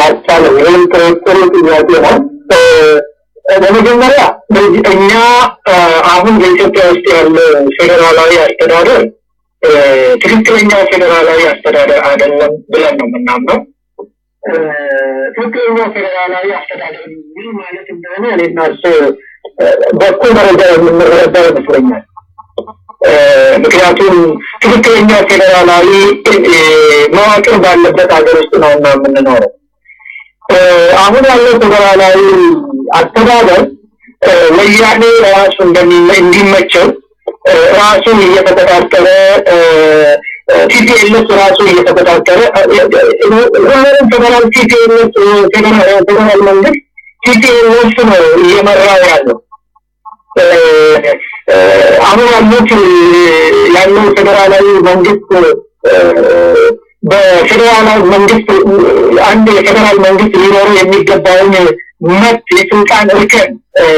አልቻለም። ይህም ጥሩ ጥያቄ ነው። በመጀመሪያ እኛ አሁን በኢትዮጵያ ውስጥ ያለ ፌዴራላዊ አስተዳደር ትክክለኛ ፌዴራላዊ አስተዳደር አይደለም ብለን ነው የምናምነው። ትክክለኛ ፌዴራላዊ አስተዳደር ምን ማለት እንደሆነ እኔና እሱ በኩል ደረጃ የምንረዳ ይመስለኛል። ምክንያቱም ትክክለኛ ፌዴራላዊ መዋቅር ባለበት ሀገር ውስጥ ነው እና የምንኖረው። አሁን ያለው ፌዴራላዊ አስተዳደር ወያኔ ራሱ እንዲመቸው ራሱን እየተቆጣጠረ ቲፒኤልኤስ ራሱ እየተቆጣጠረ ሁሉንም ፌዴራል ቲፒኤልኤስ ፌዴራል መንግስት ቲፒኤልኤስ ነው እየመራው ያለው። አሁን ያሉት ያለው ፌዴራላዊ መንግስት በፌዴራላዊ መንግስት አንድ የፌዴራል መንግስት ሊኖረው የሚገባውን መብት የስልጣን እርከን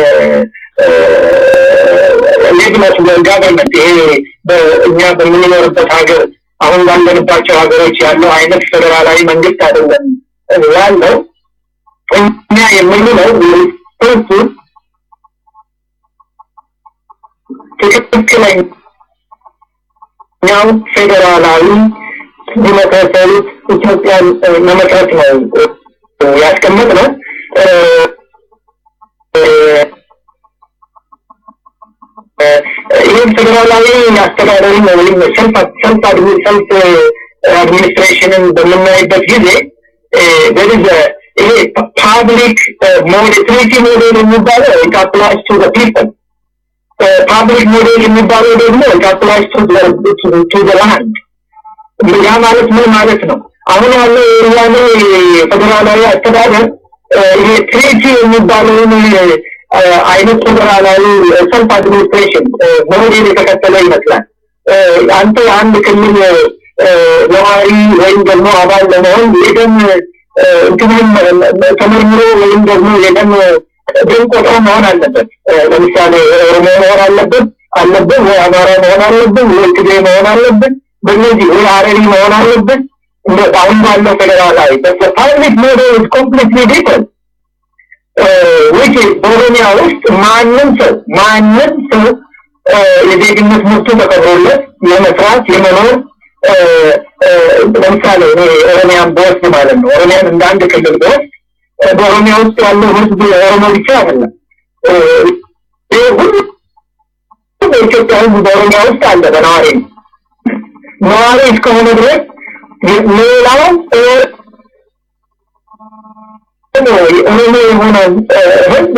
ሌግነት ጋቨርንመንት ይሄ እኛ በምንኖርበት ሀገር አሁን ባለንባቸው ሀገሮች ያለው አይነት ፌዴራላዊ መንግስት አይደለም ያለው። እኛ የምንለው እሱ ትክክለኛው ፌዴራላዊ ዲሞክራሲያዊ ኢትዮጵያን መመስረት ነው ያስቀመጥ ነው። ይህም ፌዴራላዊ አስተዳደሪ ወይም ሰልፍ ሰልፍ ሰልፍ አድሚኒስትሬሽንን በምናይበት ጊዜ በዚህ ይሄ ፓብሊክ ሞዴል ትሪቲ ሞዴል የሚባለው ኢት አፕላይስ ቱ ዘ ፒፕል ፓብሊክ ሞዴል የሚባለው ደግሞ ኢት አፕላይስ ቱ ዘ ላንድ ያ ማለት ምን ማለት ነው? አሁን ያለው የወያኔ ፌዴራላዊ አስተዳደር ይሄ ትሪቲ የሚባለውን አይነት ፌዴራላዊ ሰልፍ አድሚኒስትሬሽን ሞዴል የተከተለ ይመስላል። አንተ አንድ ክልል ነዋሪ ወይም ደግሞ አባል ለመሆን የደም እንትንም ተመርምሮ ወይም ደግሞ የደም ደም ቆጥሮ መሆን አለበት። ለምሳሌ ኦሮሞ መሆን አለበት አለብን ወይ አማራ መሆን አለብን ወይ ትግሬ መሆን አለብን በእነዚህ ወይ ሀረሪ መሆን አለብን አሁን ባለው ፌዴራላዊ ፓብሊክ ሞዴል ኢዝ ኮምፕሊትሊ ዲፈረንት which በኦሮሚያ ውስጥ ማንም ሰው ማንም ሰው የዜግነት መብቱ ተከብሮለት የመስራት የመኖር ለምሳሌ እኔ ኦሮሚያን በወስድ ማለት ነው ኦሮሚያን እንደ አንድ ክልል በወስድ በኦሮሚያ ውስጥ ያለው ህዝብ ኦሮሞ ብቻ አይደለም ሁሉ በኢትዮጵያ ህዝብ በኦሮሚያ ውስጥ አለ በነዋሪ ነዋሪ እስከሆነ ድረስ ሌላው ኦሮሞ የሆነ ህዝብ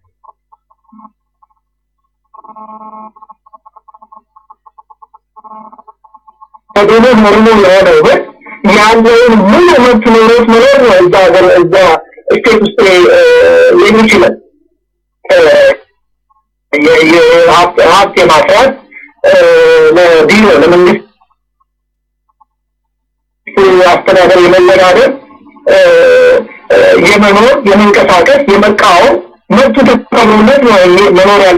ከደቡብ ኦሮሞ የሆነ ህዝብ ያለውን ሙሉ መብት ኖሮት መኖር ነው እዛ ሀገር እዛ ስቴት ውስጥ የሚችለው ሀብት የማፍራት ለቢሮ ለመንግስት አስተዳደር የመነጋገር የመኖር የመንቀሳቀስ የመቃወም መብቱ ተከብሮለት ነው መኖር ያለ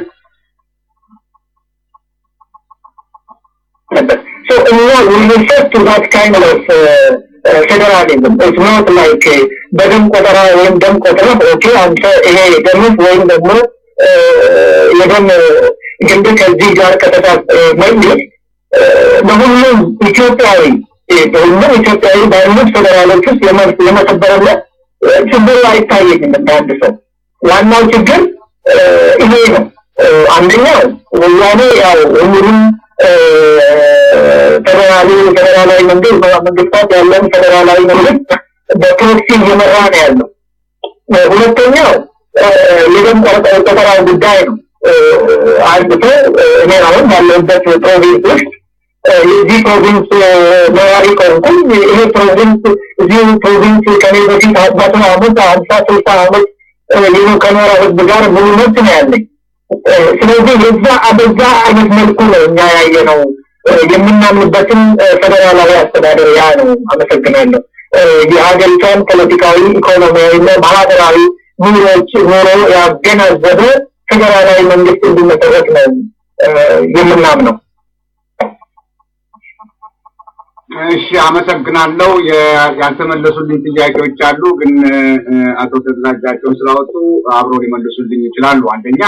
So እኛ we refer to that kind of uh, federalism. It's not like በደም ቆጠራ ወይም ደም ቆጠራ ኦኬ አንተ ይሄ ደምህ ወይም ደግሞ የደም ግንድ ከዚህ ጋር ከተታ መንግስት በሁሉም ኢትዮጵያዊ በሁሉም ኢትዮጵያዊ ባሉት ፌዴራሎች ውስጥ የመከበረለት ችግር አይታየኝም እንደ አንድ ሰው። ዋናው ችግር ይሄ ነው። አንደኛው ወያኔ ያው ሁሉንም ፌዴራሊ ፌዴራላዊ መንግስት መንግስታት ያለን ፌዴራላዊ መንግስት በፕሮክሲ እየመራ ነው ያለው። ሁለተኛው የደም ቆጠራ ጉዳይ ነው። አንድ ሰው እኔ አሁን ባለሁበት ፕሮቪንስ ውስጥ የዚህ ፕሮቪንስ ነዋሪ ከሆንኩኝ ይሄ ፕሮቪንስ እዚሁ ፕሮቪንስ ከኔ በፊት መቶ አመት ሀምሳ ስልሳ አመት ሌሎ ከኖረ ህዝብ ጋር ሙሉ መብት ነው ያለኝ። ስለዚህ የዛ በዛ አይነት መልኩ ነው እኛ ያየ ነው የምናምንበትን ፌዴራላዊ አስተዳደር ያ ነው። አመሰግናለሁ። የሀገሪቷን ፖለቲካዊ፣ ኢኮኖሚያዊ እና ማህበራዊ ኑሮች ኑሮ ያገናዘበ ፌዴራላዊ መንግስት እንዲመሰረት ነው የምናምነው። እሺ አመሰግናለሁ። ያልተመለሱልኝ ጥያቄዎች አሉ፣ ግን አቶ ተደራጃቸውን ስላወጡ አብሮ ሊመልሱልኝ ይችላሉ። አንደኛ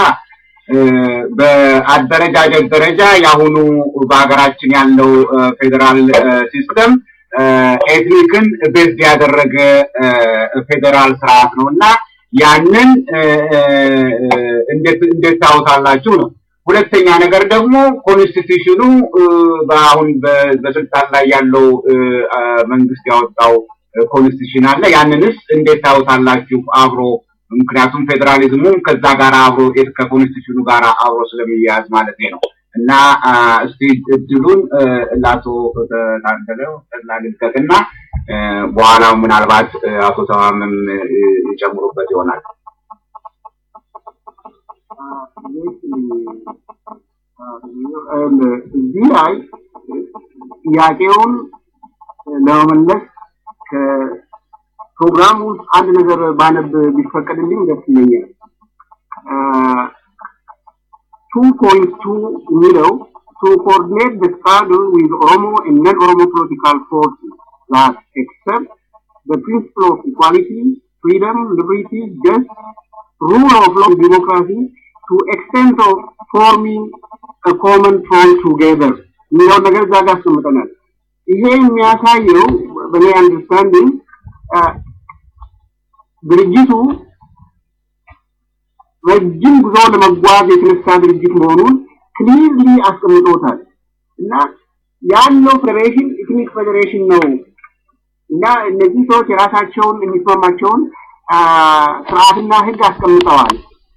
በአደረጃጀት ደረጃ የአሁኑ በሀገራችን ያለው ፌዴራል ሲስተም ኤትኒክን ቤዝድ ያደረገ ፌዴራል ስርዓት ነው እና ያንን እንዴት እንዴት ታውታላችሁ ነው። ሁለተኛ ነገር ደግሞ ኮንስቲቱሽኑ በአሁን በስልጣን ላይ ያለው መንግስት ያወጣው ኮንስቲቱሽን አለ። ያንንስ እንዴት ታውታላችሁ አብሮ ምክንያቱም ፌዴራሊዝሙ ከዛ ጋር አብሮ ከኮንስቲቱሽኑ ጋር አብሮ ስለሚያያዝ ማለት ነው። እና እስቲ እድሉን ለአቶ ታደለው ልልቀቅና በኋላ ምናልባት አቶ ተማምም ይጨምሩበት ይሆናል። እዚህ ላይ ጥያቄውን ለመመለስ ከፕሮግራም ውስጥ አንድ ነገር ባነብ ቢፈቀድልኝ ደስ ይለኛል። ቱ ፖይንት ቱ የሚለው to coordinate the struggle with Oromo and non-Oromo political forces that accept the principle of equality, freedom, liberty, justice, rule of law, and democracy to extent of forming a common front together የሚለውን ነገር እዛ ጋር አስቀምጠናል። ይሄ የሚያሳየው በእኔ አንደርስታንዲንግ ድርጅቱ ረጅም ጉዞ ለመጓዝ የተነሳ ድርጅት መሆኑን ክሊርሊ አስቀምጦታል እና ያለው ፌዴሬሽን ኢትኒክ ፌዴሬሽን ነው እና እነዚህ ሰዎች የራሳቸውን የሚስማማቸውን ስርዓትና ህግ አስቀምጠዋል።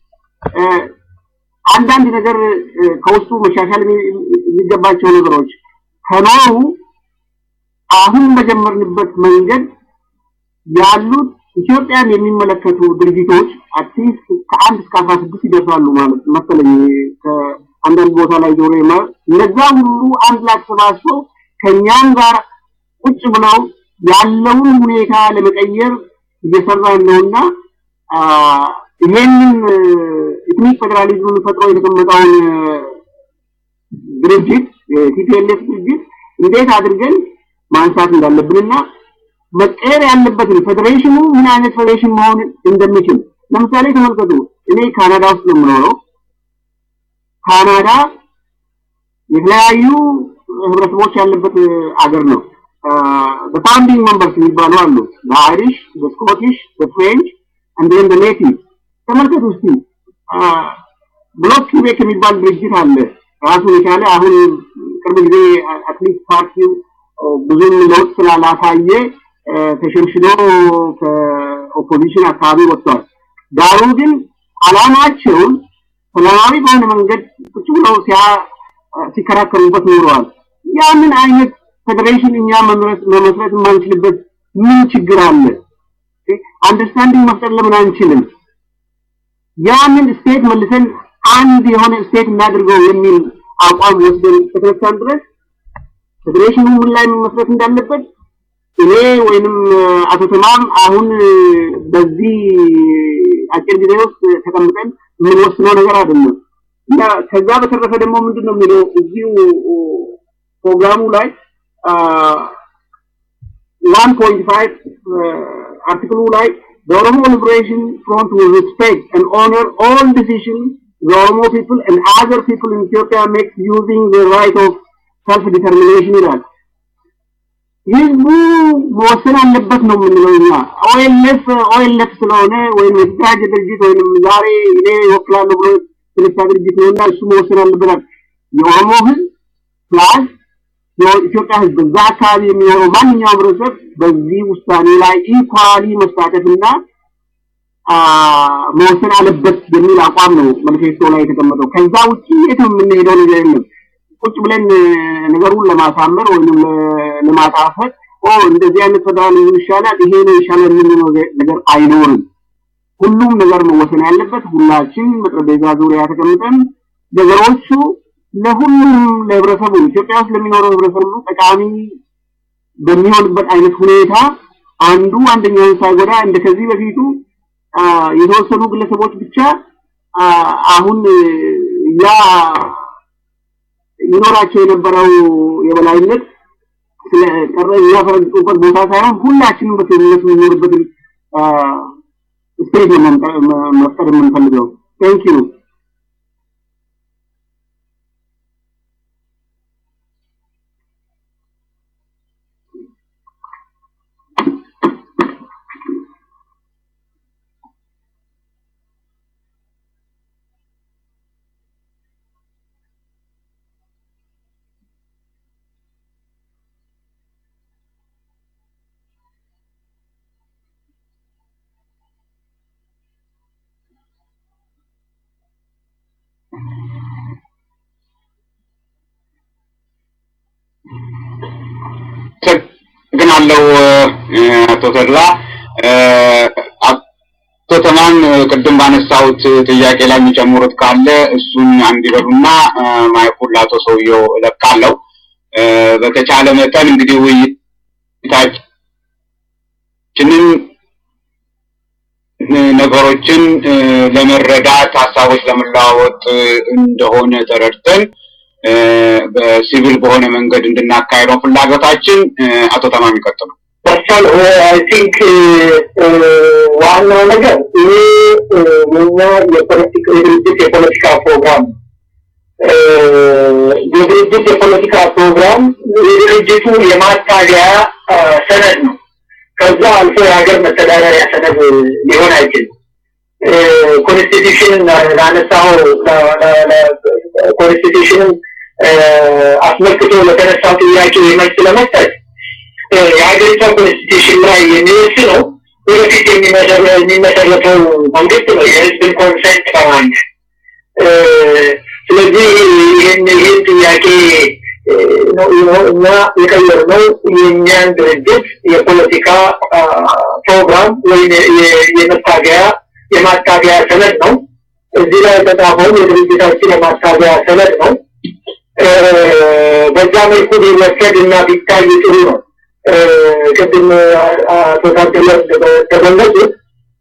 አንዳንድ ነገር ከውስጡ መሻሻል የሚገባቸው ነገሮች ከኖሩ አሁን በጀመርንበት መንገድ ያሉት ኢትዮጵያን የሚመለከቱ ድርጅቶች አትሊስት ከአንድ እስከ አስራ ስድስት ይደርሳሉ ማለት መሰለኝ ከአንዳንድ ቦታ ላይ ጆሮ ይማር እነዛ ሁሉ አንድ ላይ ተሰባስበው ከእኛም ጋር ቁጭ ብለው ያለውን ሁኔታ ለመቀየር እየሰራን ነውና ይሄንን ኢትኒክ ፌዴራሊዝምን ፈጥሮ የተቀመጠውን ድርጅት የቲፒኤልኤፍ ድርጅት እንዴት አድርገን ማንሳት እንዳለብንና መቀየር ያለበትን ፌዴሬሽኑ ምን አይነት ፌዴሬሽን መሆን እንደሚችል ለምሳሌ ተመልከቱ። እኔ ካናዳ ውስጥ ነው የምኖረው። ካናዳ የተለያዩ ህብረተሰቦች ያለበት አገር ነው። በፋውንዲንግ መንበርስ የሚባሉ አሉ። በአይሪሽ፣ በስኮቲሽ፣ በፍሬንች እንዲሁም በኔቲቭ ተመልከቱ እስቲ ብሎክ ኪቤክ የሚባል ድርጅት አለ ራሱን የቻለ አሁን ቅርብ ጊዜ አትሊስት ፓርቲው ብዙም ለውጥ ስላላሳየ ተሸንሽኖ ከኦፖዚሽን አካባቢ ወጥቷል። ዳሩ ግን አላማቸውን ሰላማዊ በሆነ መንገድ ቁጭ ብለው ሲከራከሩበት ኖረዋል። ያንን አይነት ፌዴሬሽን እኛ መመስረት የማንችልበት ምን ችግር አለ? አንደርስታንዲንግ መፍጠር ለምን አንችልም? ያንን ስቴት መልሰን አንድ የሆነ ስቴት እናድርገው የሚል አቋም ወስደን ከተነሳን ድረስ ፌዴሬሽኑ ምን ላይ መመስረት እንዳለበት እኔ ወይንም አቶ ተማም አሁን በዚህ አጭር ጊዜ ውስጥ ተቀምጠን የምንወስነው ነገር አይደለም እና ከዛ በተረፈ ደግሞ ምንድን ነው የሚለው እዚሁ ፕሮግራሙ ላይ ዋን ፖይንት ፋይቭ አርቲክሉ ላይ The Oromo Liberation Front will respect and honor all decisions the Oromo people and other people in Ethiopia make using the right of self-determination ይላል። ህዝቡ መወሰን አለበት ነው የምንለው እኛ። ኦኤልኤፍ ኦኤልኤፍ ስለሆነ ወይም የተደራጀ ድርጅት ወይም ዛሬ እኔ እወክላለሁ ብሎ የተነሳ ድርጅት ነውና እሱ መወሰን አለበታል። የኦሮሞ ህዝብ ፕላስ የኢትዮጵያ ህዝብ በዛ አካባቢ የሚኖረው ማንኛውም ህብረተሰብ በዚህ ውሳኔ ላይ ኢኳሊ መሳተፍና መወሰን አለበት የሚል አቋም ነው ማኒፌስቶ ላይ የተቀመጠው። ከዛ ውጭ የትም የምንሄደው ነገር የለም። ቁጭ ብለን ነገሩን ለማሳመር ወይም ለማጣፈጥ ኦ እንደዚህ አይነት ፌደራሊዝም ይሻላል፣ ይሄ ነው ይሻላል የምንለው ነገር አይኖርም። ሁሉም ነገር መወሰን ያለበት ሁላችን በጠረጴዛ ዙሪያ ተቀምጠን ነገሮቹ ለሁሉም ለህብረተሰቡ ኢትዮጵያ ውስጥ ለሚኖረው ህብረተሰቡ ጠቃሚ በሚሆንበት አይነት ሁኔታ አንዱ አንደኛውን ሳይጎዳ እንደ ከዚህ በፊቱ የተወሰኑ ግለሰቦች ብቻ አሁን ያ ይኖራቸው የነበረው የበላይነት ስለ ቀረ የሚያፈረጥጡበት ቦታ ሳይሆን ሁላችንም በፌሚኒስት የምንኖርበትን ስፔስ ነው መፍጠር የምንፈልገው። ቴንክ ዩ አመሰግናለሁ አቶ ተድላ። አቶ ተማን ቅድም ባነሳሁት ጥያቄ ላይ የሚጨምሩት ካለ እሱን አንድ ይበሉና ማይኩን ለአቶ ሰውየው እለቃለሁ። በተቻለ መጠን እንግዲህ ውይይታችንን ነገሮችን ለመረዳት ሀሳቦች ለመለዋወጥ እንደሆነ ተረድተን በሲቪል በሆነ መንገድ እንድናካሄደው ፍላጎታችን። አቶ ተማም ይቀጥሉ። ፐርሰን አይ ቲንክ ዋናው ነገር ይሄ የኛ የፖለቲካ የድርጅት የፖለቲካ ፕሮግራም የድርጅት የፖለቲካ ፕሮግራም የድርጅቱ የማታገያ ሰነድ ነው። ከዛ አልፎ የሀገር መተዳደሪያ ሰነድ ሊሆን አይችልም። ኮንስቲቱሽንን ላነሳው ኮንስቲቱሽንን አስመልክቶ ለተነሳው ጥያቄ መልስ ለመስጠት የሀገሪቷ ኮንስቲቱሽን ላይ የሚወስነው ወደፊት የሚመሰረተው መንግስት ነው የህዝብን ኮንሰንት በማግኘት ስለዚህ ይህን ይህን ጥያቄ እና የቀየርነው የእኛን ድርጅት የፖለቲካ ፕሮግራም ወይም የመታገያ የማታገያ ሰነድ ነው። እዚህ ላይ የተጻፈው የድርጅታችን የማታገያ ሰነድ ነው። በዛ መልኩ ቢወሰድ እና ቢታይ ጥሩ ነው። ቅድም አቶ ታደለ እንደገለጹት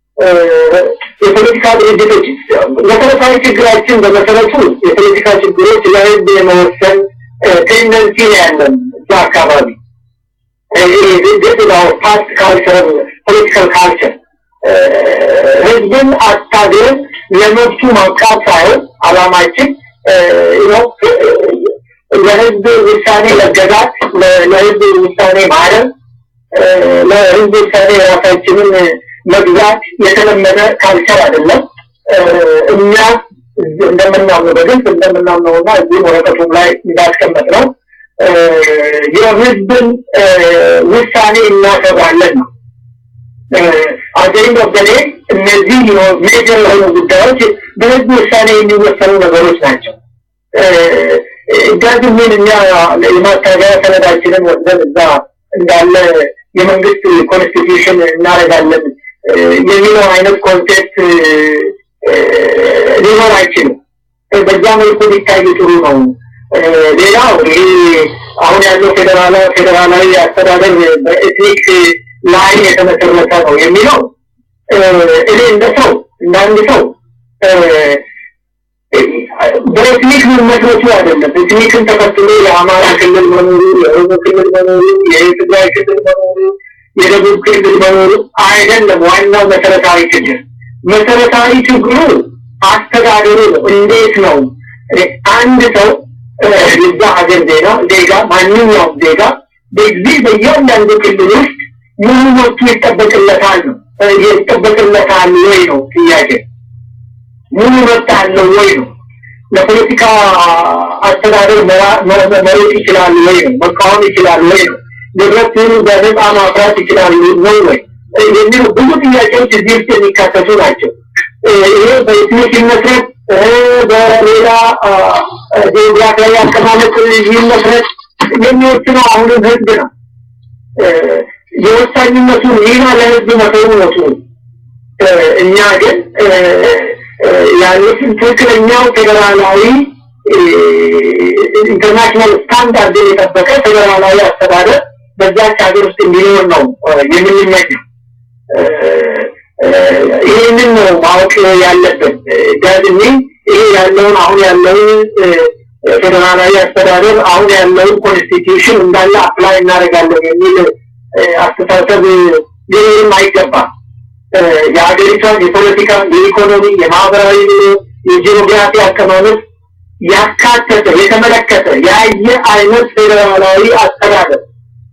የፖለቲካ ድርጅቶች መሰረታዊ ችግራችን በመሰረቱ የፖለቲካ ችግሮች ለህዝብ የመወሰን ቴንደንሲ ነው ያለን እዛ አካባቢ ፓስት ካልቸር ፖለቲካል ካልቸር ህዝብን አታግለን ለመብቱ ማብቃት ሳይሆን አላማችን ለህዝብ ውሳኔ መገዛት፣ ለህዝብ ውሳኔ ማረም፣ ለህዝብ ውሳኔ የራሳችንን መግዛት የተለመደ ካልቸር አይደለም። እኛ እንደምናምነው በግልጽ እንደምናምነውና እዚህም ወረቀቱም ላይ እንዳስቀመጥ ነው የህዝብን ውሳኔ እናከብራለን ነው። አገኝ በበሌ እነዚህ ሜጀር የሆኑ ጉዳዮች በህዝብ ውሳኔ የሚወሰኑ ነገሮች ናቸው። ዳግም ምን እኛ የማታገያ ሰነዳችንን ወስደን እዛ እንዳለ የመንግስት ኮንስቲቱሽን እናደርጋለን የሚለው አይነት ኮንቴክት ሊኖር አይችልም። በዛ መልኩ ሊታይ ጥሩ ነው። ሌላው ይሄ አሁን ያለው ፌዴራላዊ ፌዴራላዊ አስተዳደር በኤትኒክ ላይ የተመሰረተ ነው የሚለው እኔ እንደ ሰው እንደ አንድ ሰው በኤትኒክ መመስረቱ አይደለም። ኤትኒክን ተከትሎ የአማራ ክልል መኖሩ፣ የኦሮሞ ክልል መኖሩ፣ የትግራይ ክልል መኖሩ፣ የደቡብ ክልል መኖሩ አይደለም ዋናው መሰረታዊ ችግር። መሰረታዊ ችግሩ አስተዳደሩ ነው። እንዴት ነው አንድ ሰው የዛ ሀገር ዜጋ ዜጋ ማንኛውም ዜጋ በዚህ በእያንዳንዱ ክልል ውስጥ ሙሉ መብቱ ይጠበቅለታል ነው ይጠበቅለታል ወይ ነው ጥያቄ። ሙሉ መብት አለው ወይ ነው። ለፖለቲካ አስተዳደር መሮጥ ይችላል ወይ ነው። መቃወም ይችላል ወይ ነው። ንብረቱን በነፃ ማፍራት ይችላል ነው ወይ የሚሉ ብዙ ጥያቄዎች እዚህ ውስጥ የሚካተቱ ናቸው። ይሄ በኢትኒክ ይመስረት በሌላ ጂኦግራፊያዊ አቀማመጥ ይመስረት የሚወስነው አሁንም ህዝብ ነው። የወሳኝነቱን ሚና ለህዝብ መተው ነው። እኛ ግን ያሉትን ትክክለኛው ፌዴራላዊ ኢንተርናሽናል ስታንዳርድን የጠበቀ ፌዴራላዊ አስተዳደር በዛች ሀገር ውስጥ እንዲኖር ነው የምንመኘው። ይህንን ነው ማወቅ ያለብን። ዳግሜ ይሄ ያለውን አሁን ያለውን ፌዴራላዊ አስተዳደር አሁን ያለውን ኮንስቲትዩሽን እንዳለ አፕላይ እናደርጋለን የሚል አስተሳሰብ ሊኖርም አይገባም። የሀገሪቷን የፖለቲካ፣ የኢኮኖሚ፣ የማህበራዊ ኑሮ፣ የጂኦግራፊ አቀማመጥ ያካተተ የተመለከተ ያየ አይነት ፌዴራላዊ አስተዳደር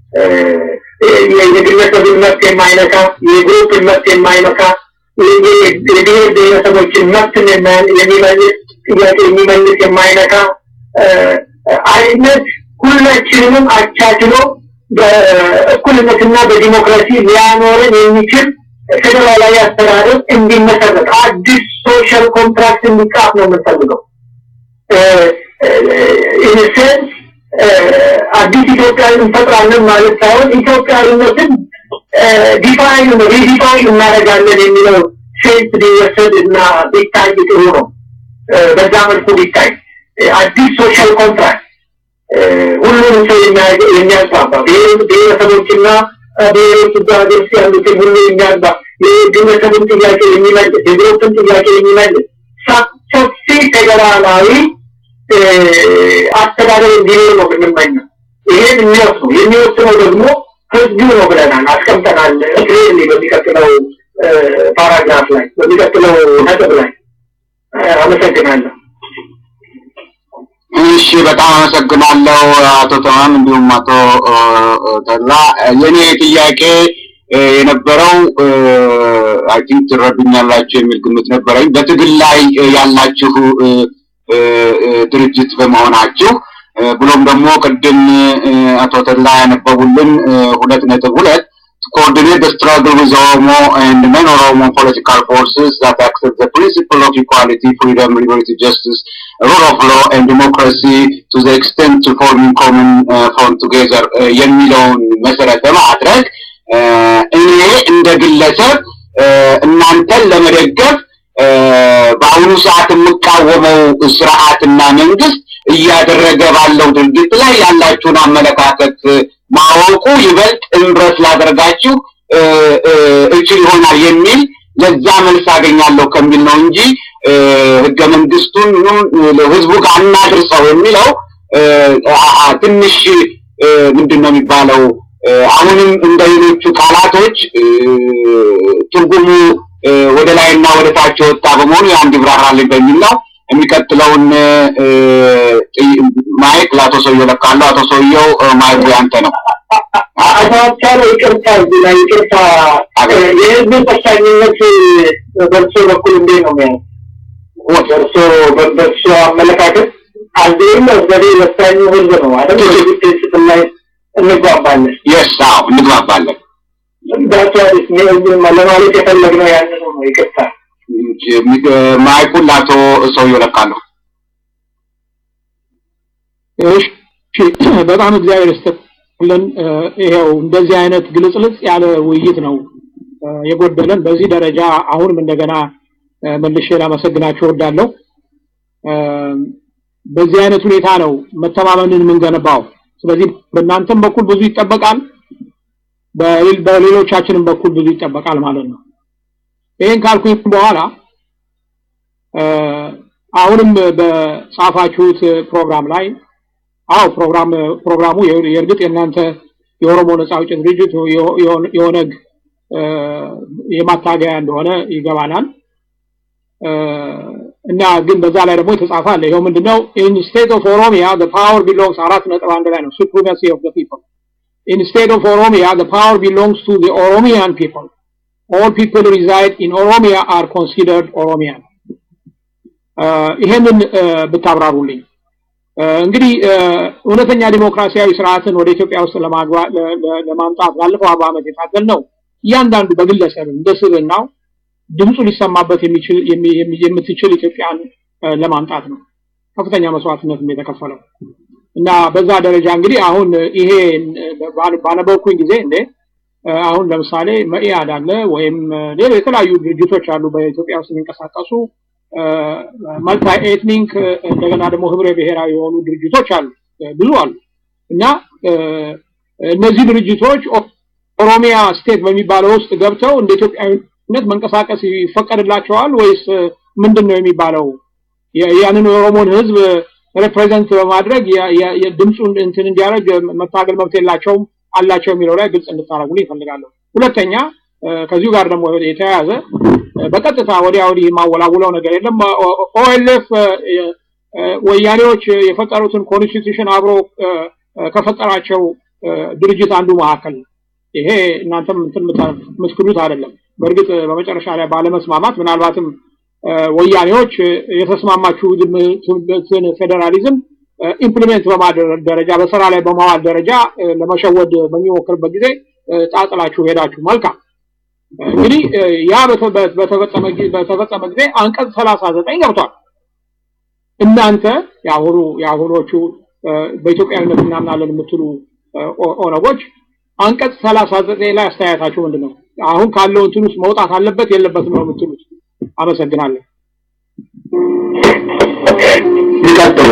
የግለሰብን መብት የማይነካ የግሩፕን መብት የማይነካ የብሔር ብሔረሰቦችን መብትን የሚመልስ ጥያቄ የሚመልስ የማይነካ አይነት ሁላችንንም አቻችሎ በእኩልነትና በዲሞክራሲ ሊያኖረን የሚችል ፌዴራላዊ አስተዳደር እንዲመሰረት አዲስ ሶሻል ኮንትራክት እንዲጻፍ ነው የምንፈልገው። ኢንሴንስ አዲስ ኢትዮጵያን እንፈጥራለን ማለት ሳይሆን ኢትዮጵያዊነትን ዲፋይን ሪዲፋይን እናደርጋለን የሚለው ሴንስ ቢወሰድ እና ቢታይ ጥሩ ነው። በዛ መልኩ ቢታይ አዲስ ሶሻል ኮንትራክት ሁሉንም ሰው የሚያግባባ ብሔረሰቦችና ብሔሮች ሀገር ውስጥ ያሉትን ሁሉ የሚያግባ የግለሰብን ጥያቄ የሚመልስ የግሩፕን ጥያቄ የሚመልስ ሰፊ ፌዴራላዊ አስተዳደር እንዲኖር ነው የምንመኘው። ይሄን የሚወስነው የሚወስነው ደግሞ ህዝቡ ነው ብለናል፣ አስቀምጠናል። ክሊርሊ በሚቀጥለው ፓራግራፍ ላይ በሚቀጥለው ነጥብ ላይ አመሰግናለሁ። እሺ በጣም አመሰግናለሁ አቶ ተማም እንዲሁም አቶ ተላ። የኔ ጥያቄ የነበረው አይ ቲንክ ትረዱኛላችሁ የሚል ግምት ነበረኝ። በትግል ላይ ያላችሁ ድርጅት በመሆናችሁ ብሎም ደግሞ ቅድም አቶ ተላ ያነበቡልን ሁለት ነጥብ ሁለት coordinate the struggle with Oromo and non-Oromo political forces that accept the principle of equality, freedom, liberty, justice, rule of law and democracy to the extent to forming common uh, front together የሚለውን መሰረት በማድረግ እኔ እንደ ግለሰብ እናንተን ለመደገፍ በአሁኑ ሰዓት የምቃወመው ስርዓትና መንግስት እያደረገ ባለው ድርጊት ላይ ያላችሁን አመለካከት ማወቁ ይበልጥ እምብረት ላደርጋችሁ እችል ይሆናል የሚል ለዛ መልስ አገኛለሁ ከሚል ነው እንጂ ህገ መንግስቱን ህዝቡ ጋር እናድርሰው የሚለው ትንሽ ምንድን ነው የሚባለው አሁንም እንደ ሌሎቹ ቃላቶች ትርጉሙ ወደ ላይና ወደ ታች የወጣ በመሆኑ ያን ይብራራልኝ በሚል ነው። የሚቀጥለውን ማይክ ለአቶ ሰውየው ለቃለሁ። አቶ ሰውየው ማይኩ ያንተ ነው። አቶ አቻለ ይቅርታ፣ እዚህ ላይ ይቅርታ፣ የህዝብ ጠቃሚነት በእርሶ በኩል እንዴት ነው የሚያየው? በእርሶ በእርሶ አመለካከት አንዴም ወደ ወሳኙ ህዝብ ነው አይደል? በዚህ ፕሪንስፕል ላይ እንግባባለን። የስ አዎ እንግባባለን። ዳቸዋሪስ ለማለት የፈለግነው ያንን ነው። ይቅርታ ማይኩን ለአቶ ሰውየው ለቃለሁ። እሺ በጣም እግዚአብሔር ይስጥልን። ይሄው እንደዚህ አይነት ግልጽልጽ ያለ ውይይት ነው የጎደለን። በዚህ ደረጃ አሁንም እንደገና መልሼ ላመሰግናችሁ እወዳለሁ። በዚህ አይነት ሁኔታ ነው መተማመንን የምንገነባው። ስለዚህ በእናንተም በኩል ብዙ ይጠበቃል፣ በሌሎቻችንም በኩል ብዙ ይጠበቃል ማለት ነው። ይህን ካልኩኝ በኋላ አሁንም በጻፋችሁት ፕሮግራም ላይ አዎ ፕሮግራም ፕሮግራሙ የእርግጥ የእናንተ የኦሮሞ ነጻ አውጪ ድርጅት የኦነግ የማታገያ እንደሆነ ይገባናል እና ግን በዛ ላይ ደግሞ የተጻፈ አለ። ይኸው ምንድነው ኢን ስቴት ኦፍ ኦሮሚያ the power belongs አራት ነጥብ አንድ ላይ ነው supremacy of the people in state of Oromia the power belongs to the Oromian people all people reside in Oromia are considered Oromian ይሄንን ብታብራሩልኝ እንግዲህ እውነተኛ ዲሞክራሲያዊ ስርዓትን ወደ ኢትዮጵያ ውስጥ ለማምጣት ባለፈው አርባ ዓመት የታገል ነው እያንዳንዱ በግለሰብ እንደ ስብናው ድምፁ ሊሰማበት የሚችል የምትችል ኢትዮጵያን ለማምጣት ነው ከፍተኛ መስዋዕትነት የተከፈለው እና በዛ ደረጃ እንግዲህ አሁን ይሄ ባነበብኩኝ ጊዜ እንዴ አሁን ለምሳሌ መኢአድ አለ ወይም ሌላ የተለያዩ ድርጅቶች አሉ በኢትዮጵያ ውስጥ የሚንቀሳቀሱ መልታይ ኤትኒክ እንደገና ደግሞ ህብረ ብሔራዊ የሆኑ ድርጅቶች አሉ ብዙ አሉ እና እነዚህ ድርጅቶች ኦሮሚያ ስቴት በሚባለው ውስጥ ገብተው እንደ ኢትዮጵያዊነት መንቀሳቀስ ይፈቀድላቸዋል ወይስ ምንድን ነው የሚባለው ያንን የኦሮሞን ህዝብ ሪፕሬዘንት በማድረግ ድምፁን እንትን እንዲያደርግ መታገል መብት የላቸውም አላቸው የሚለው ላይ ግልጽ እንድታደርጉልኝ ይፈልጋለሁ። ሁለተኛ ከዚሁ ጋር ደግሞ የተያያዘ በቀጥታ ወዲያ ወዲህ የማወላውለው ነገር የለም። ኦኤልኤፍ ወያኔዎች የፈጠሩትን ኮንስቲቱሽን አብሮ ከፈጠራቸው ድርጅት አንዱ መካከል ነው። ይሄ እናንተም እንትን የምትክዱት አይደለም። በእርግጥ በመጨረሻ ላይ ባለመስማማት ምናልባትም ወያኔዎች የተስማማችሁትን ፌዴራሊዝም ኢምፕሊሜንት በማድረግ ደረጃ በስራ ላይ በማዋል ደረጃ ለመሸወድ በሚሞክርበት ጊዜ ጣጥላችሁ ሄዳችሁ መልካም። እንግዲህ ያ በተፈጸመ ጊዜ አንቀጽ ሰላሳ ዘጠኝ ገብቷል። እናንተ የአሁኑ የአሁኖቹ በኢትዮጵያዊነት እናምናለን የምትሉ ኦነጎች አንቀጽ ሰላሳ ዘጠኝ ላይ አስተያየታችሁ ምንድን ነው? አሁን ካለው እንትን ውስጥ መውጣት አለበት የለበትም ነው የምትሉት? አመሰግናለሁ። ይቀጥሉ።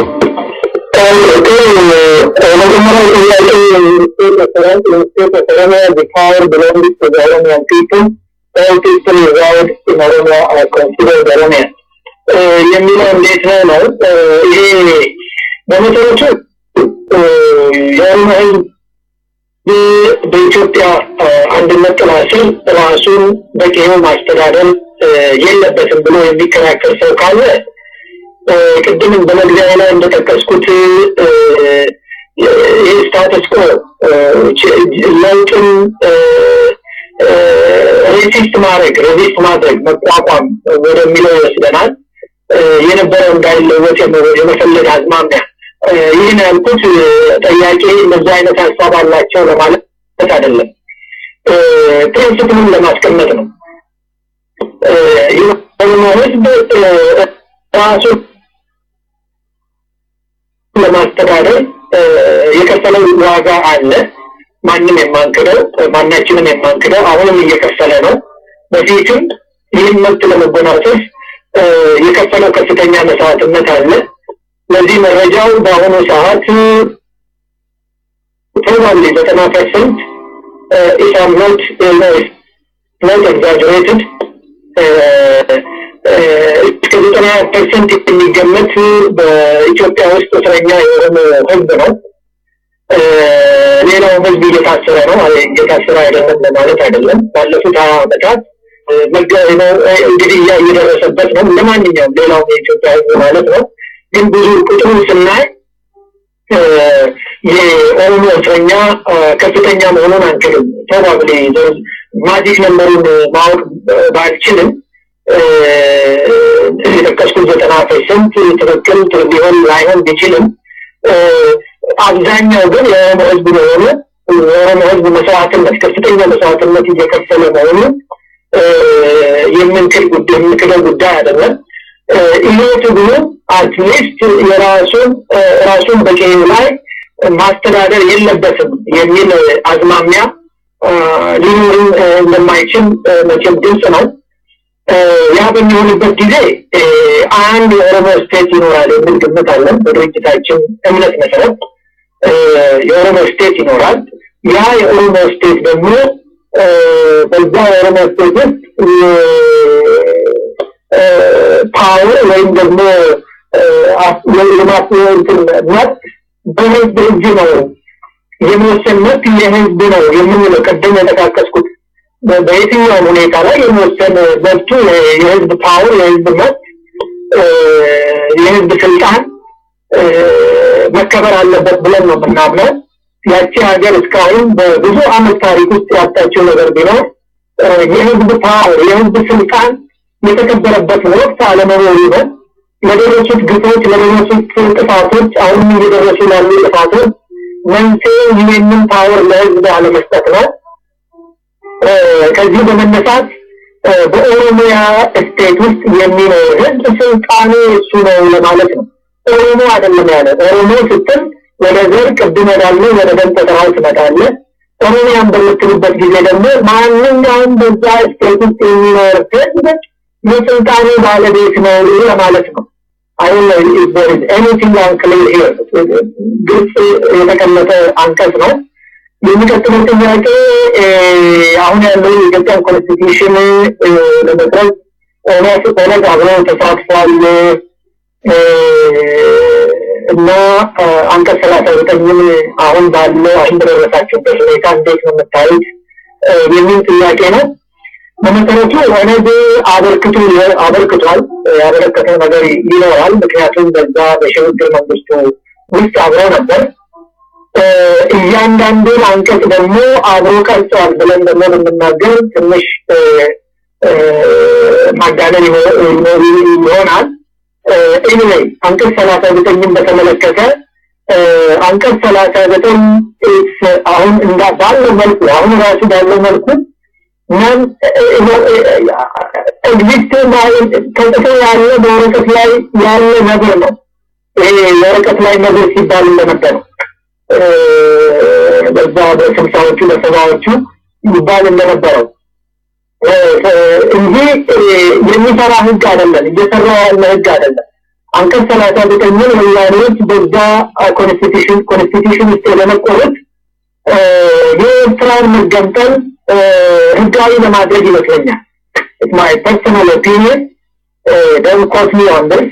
መጀመሪያው ጥያቄ ሚኒስቴር መሰረት ሚኒስቴር ኦሮሚያ the power belongs to the Oromian people. All people reside in Oromia are considered Oromian. የሚለው እንዴት ነው ነው? ይሄ በመሰረቱ የኦሮሞ ህዝብ በኢትዮጵያ አንድነት ጥላ ስር ራሱን በቂው ማስተዳደር የለበትም ብሎ የሚከራከር ሰው ካለ ቅድም በመግቢያ ላይ እንደጠቀስኩት ይህ ስታተስ ኮ ለውጥን ሬሲስት ማድረግ ሬዚስት ማድረግ መቋቋም ወደሚለው ይወስደናል። የነበረው እንዳይለወጥ የመፈለግ አዝማሚያ ይህን ያልኩት ጠያቄ እንደዚህ አይነት ሀሳብ አላቸው ለማለት አይደለም። ፕሪንስፕሉን ለማስቀመጥ ነው። የኦሮሞ ህዝብ ራሱ ለማስተዳደር የከፈለው ዋጋ አለ። ማንም የማንክደው ማናችንም የማንክደው አሁንም እየከፈለ ነው። በፊትም ይህን መብት ለመጎናጸፍ የከፈለው ከፍተኛ መስዋዕትነት አለ። ለዚህ መረጃው በአሁኑ ሰዓት ፕሮባብሊ ዘጠና ፐርሰንት ኢሳም ኖት ኖት ኤግዛጀሬትድ እስከ ዘጠና ፐርሰንት የሚገመት በኢትዮጵያ ውስጥ እስረኛ የኦሮሞ ህዝብ ነው። ሌላው ህዝብ እየታሰረ ነው። እየታሰረ አይደለም ለማለት አይደለም። ባለፉት ሀያ ዓመታት እንግዲህ እየደረሰበት ነው። እንደ ማንኛውም ሌላውም የኢትዮጵያ ህዝብ ማለት ነው። ግን ብዙ ቁጥሩን ስናይ የኦሮሞ እስረኛ ከፍተኛ መሆኑን አንችልም። ፕሮባብሊ ማጂክ ነንበሩን ማወቅ ባልችልም የጠቀስኩት ዘጠና ፐርሰንት ትክክል ሊሆን ላይሆን ቢችልም አብዛኛው ግን የኦሮሞ ህዝብ መሆኑ የኦሮሞ ህዝብ መስዋዕትነት ከፍተኛ መስዋዕትነት እየከፈለ መሆኑ የምንክድ ጉዳይ የምንክደው ጉዳይ አይደለም። ይሄ ትግሉ አትሊስት የራሱን ራሱን በቀዩ ላይ ማስተዳደር የለበትም የሚል አዝማሚያ ሊኖርም እንደማይችል መቼም ግልጽ ነው። ያ በሚሆንበት ጊዜ አንድ የኦሮሞ ስቴት ይኖራል የሚል ግምት አለን። በድርጅታችን እምነት መሰረት የኦሮሞ ስቴት ይኖራል። ያ የኦሮሞ ስቴት ደግሞ በዛ የኦሮሞ ስቴት ውስጥ ፓወር ወይም ደግሞ የማስወንትን መብት በህዝብ እጅ ነው የመወሰን መብት የህዝብ ነው የምንለው ቅድም የጠቃቀስኩት በየትኛውም ሁኔታ ላይ የመወሰን መብቱ የህዝብ ፓወር የህዝብ መብት የህዝብ ስልጣን መከበር አለበት ብለን ነው የምናምነው። ያቺ ሀገር እስካሁን በብዙ አመት ታሪክ ውስጥ ያጣችው ነገር ቢኖር የህዝብ ፓወር የህዝብ ስልጣን የተከበረበት ወቅት አለመኖሩ ነው። ለደረሱት ግፎች፣ ለደረሱት ጥፋቶች፣ አሁንም እየደረሱ ላሉ ጥፋቶች መንስኤ ይህንን ፓወር ለህዝብ አለመስጠት ነው። ከዚህ በመነሳት በኦሮሚያ ስቴት ውስጥ የሚኖር ህዝብ ስልጣኑ እሱ ነው ለማለት ነው። ኦሮሞ አይደለም ያለ ኦሮሞ ስትል ወደ ዘር ቅድም ወዳልነው ወደ ደም ቆጠራው ትመጣለህ። ኦሮሚያን በምትሉበት ጊዜ ደግሞ ማንኛውም በዛ ስቴት ውስጥ የሚኖር ህዝብ የስልጣኑ ባለቤት ነው ለማለት ነው። አሁን ኤኒቲንግ አንክሊር ሂር ግልጽ የተቀመጠ አንቀጽ ነው። የሚቀጥለው ጥያቄ አሁን ያለው የኢትዮጵያን ኮንስቲቱሽን ለመቅረጽ ኦነግ አብሮ ተሳትፏል እና አንቀጽ ሰላሳ ዘጠኝን አሁን ባለው አሁን በደረሳችሁበት ሁኔታ እንዴት ነው የምታዩት የሚል ጥያቄ ነው። በመሰረቱ ኦነግ አበርክቶ አበርክቷል ያበረከተው ነገር ይኖራል። ምክንያቱም በዛ በሽግግር መንግስቱ ውስጥ አብረው ነበር። እያንዳንዱን አንቀጽ ደግሞ አብሮ ቀርጸዋል ብለን ደግሞ ብንናገር ትንሽ ማጋነን ይሆናል። ኤኒዌይ አንቀጽ ሰላሳ ዘጠኝን በተመለከተ አንቀጽ ሰላሳ ዘጠኝ አሁን እንዳ ባለው መልኩ አሁን ራሱ ባለው መልኩ ማን ኤግዚስት ተጽፎ ያለ በወረቀት ላይ ያለ ነገር ነው። ይሄ የወረቀት ላይ ነገር ሲባል እንደነበረው በዛ በስልሳዎቹ በሰባዎቹ ይባል እንደነበረው እንጂ የሚሰራ ህግ አይደለም፣ እየሰራ ያለ ህግ አይደለም። አንቀጽ ሰላሳ ዘጠኝን ወያኔዎች በዛ ኮንስቲቱሽን ኮንስቲቱሽን ውስጥ የለመቆሩት የኤርትራን መገንጠል ህጋዊ ለማድረግ ይመስለኛል። ማይ ፐርሰናል ኦፒኒየን ደን ኮት ሚ ኦን ዲስ